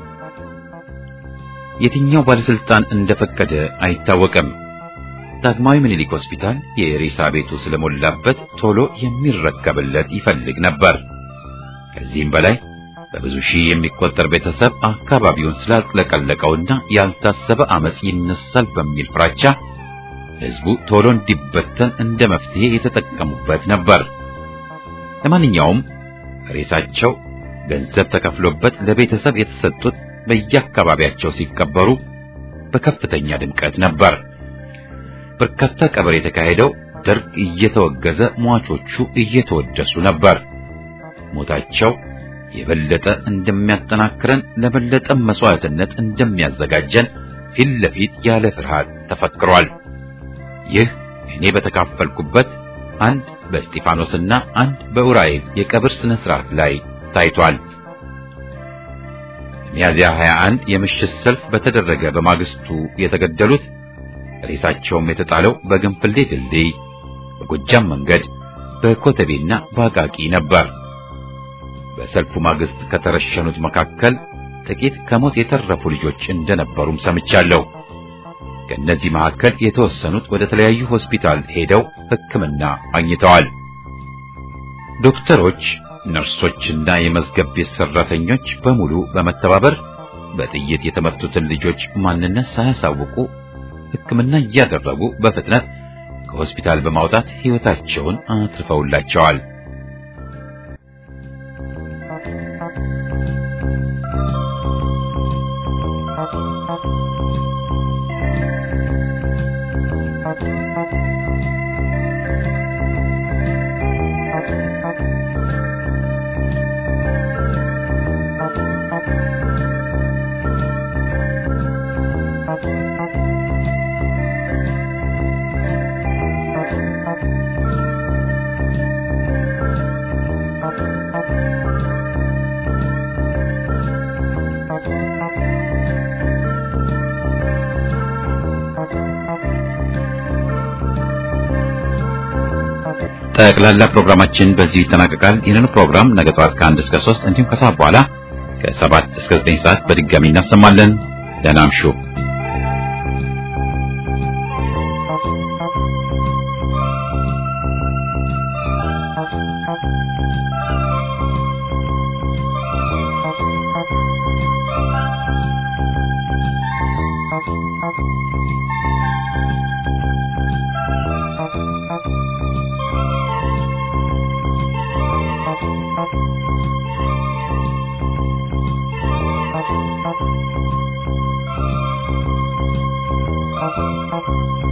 የትኛው ባለስልጣን እንደፈቀደ አይታወቅም። ዳግማዊ ምኒልክ ሆስፒታል የሬሳ ቤቱ ስለሞላበት ቶሎ የሚረከብለት ይፈልግ ነበር። ከዚህም በላይ በብዙ ሺህ የሚቆጠር ቤተሰብ አካባቢውን ስላጥለቀለቀውና ያልታሰበ አመጽ ይነሳል በሚል ፍራቻ ሕዝቡ ቶሎ እንዲበተን እንደ መፍትሄ የተጠቀሙበት ነበር። ለማንኛውም ሬሳቸው ገንዘብ ተከፍሎበት ለቤተሰብ የተሰጡት በየአካባቢያቸው ሲቀበሩ በከፍተኛ ድምቀት ነበር። በርካታ ቀብር የተካሄደው ደርግ እየተወገዘ ሟቾቹ እየተወደሱ ነበር። ሞታቸው የበለጠ እንደሚያጠናክረን ለበለጠ መስዋዕትነት እንደሚያዘጋጀን ፊት ለፊት ያለ ፍርሃት ተፈክሯል። ይህ እኔ በተካፈልኩበት አንድ በእስጢፋኖስና አንድ በኡራኤል የቀብር ስነ ስርዓት ላይ ታይቷል። ሚያዝያ 21 የምሽት ሰልፍ በተደረገ በማግስቱ የተገደሉት ሬሳቸውም የተጣለው በግንፍሌ ድልድይ፣ በጎጃም መንገድ፣ በኮተቤና በአቃቂ ነበር። በሰልፉ ማግስት ከተረሸኑት መካከል ጥቂት ከሞት የተረፉ ልጆች እንደነበሩም ሰምቻለሁ። ከእነዚህ መካከል የተወሰኑት ወደ ተለያዩ ሆስፒታል ሄደው ሕክምና አግኝተዋል። ዶክተሮች፣ ነርሶችና የመዝገብ ቤት ሰራተኞች በሙሉ በመተባበር በጥይት የተመቱትን ልጆች ማንነት ሳያሳውቁ ሕክምና እያደረጉ በፍጥነት ከሆስፒታል በማውጣት ሕይወታቸውን አትርፈውላቸዋል። ጠቅላላ ፕሮግራማችን በዚህ ይጠናቀቃል። ይህንን ፕሮግራም ነገ ጠዋት ከአንድ እስከ ሶስት እንዲሁም ከሰዓት በኋላ ከሰባት እስከ ዘጠኝ ሰዓት በድጋሚ እናሰማለን። ደህና እምሹ። Thank you.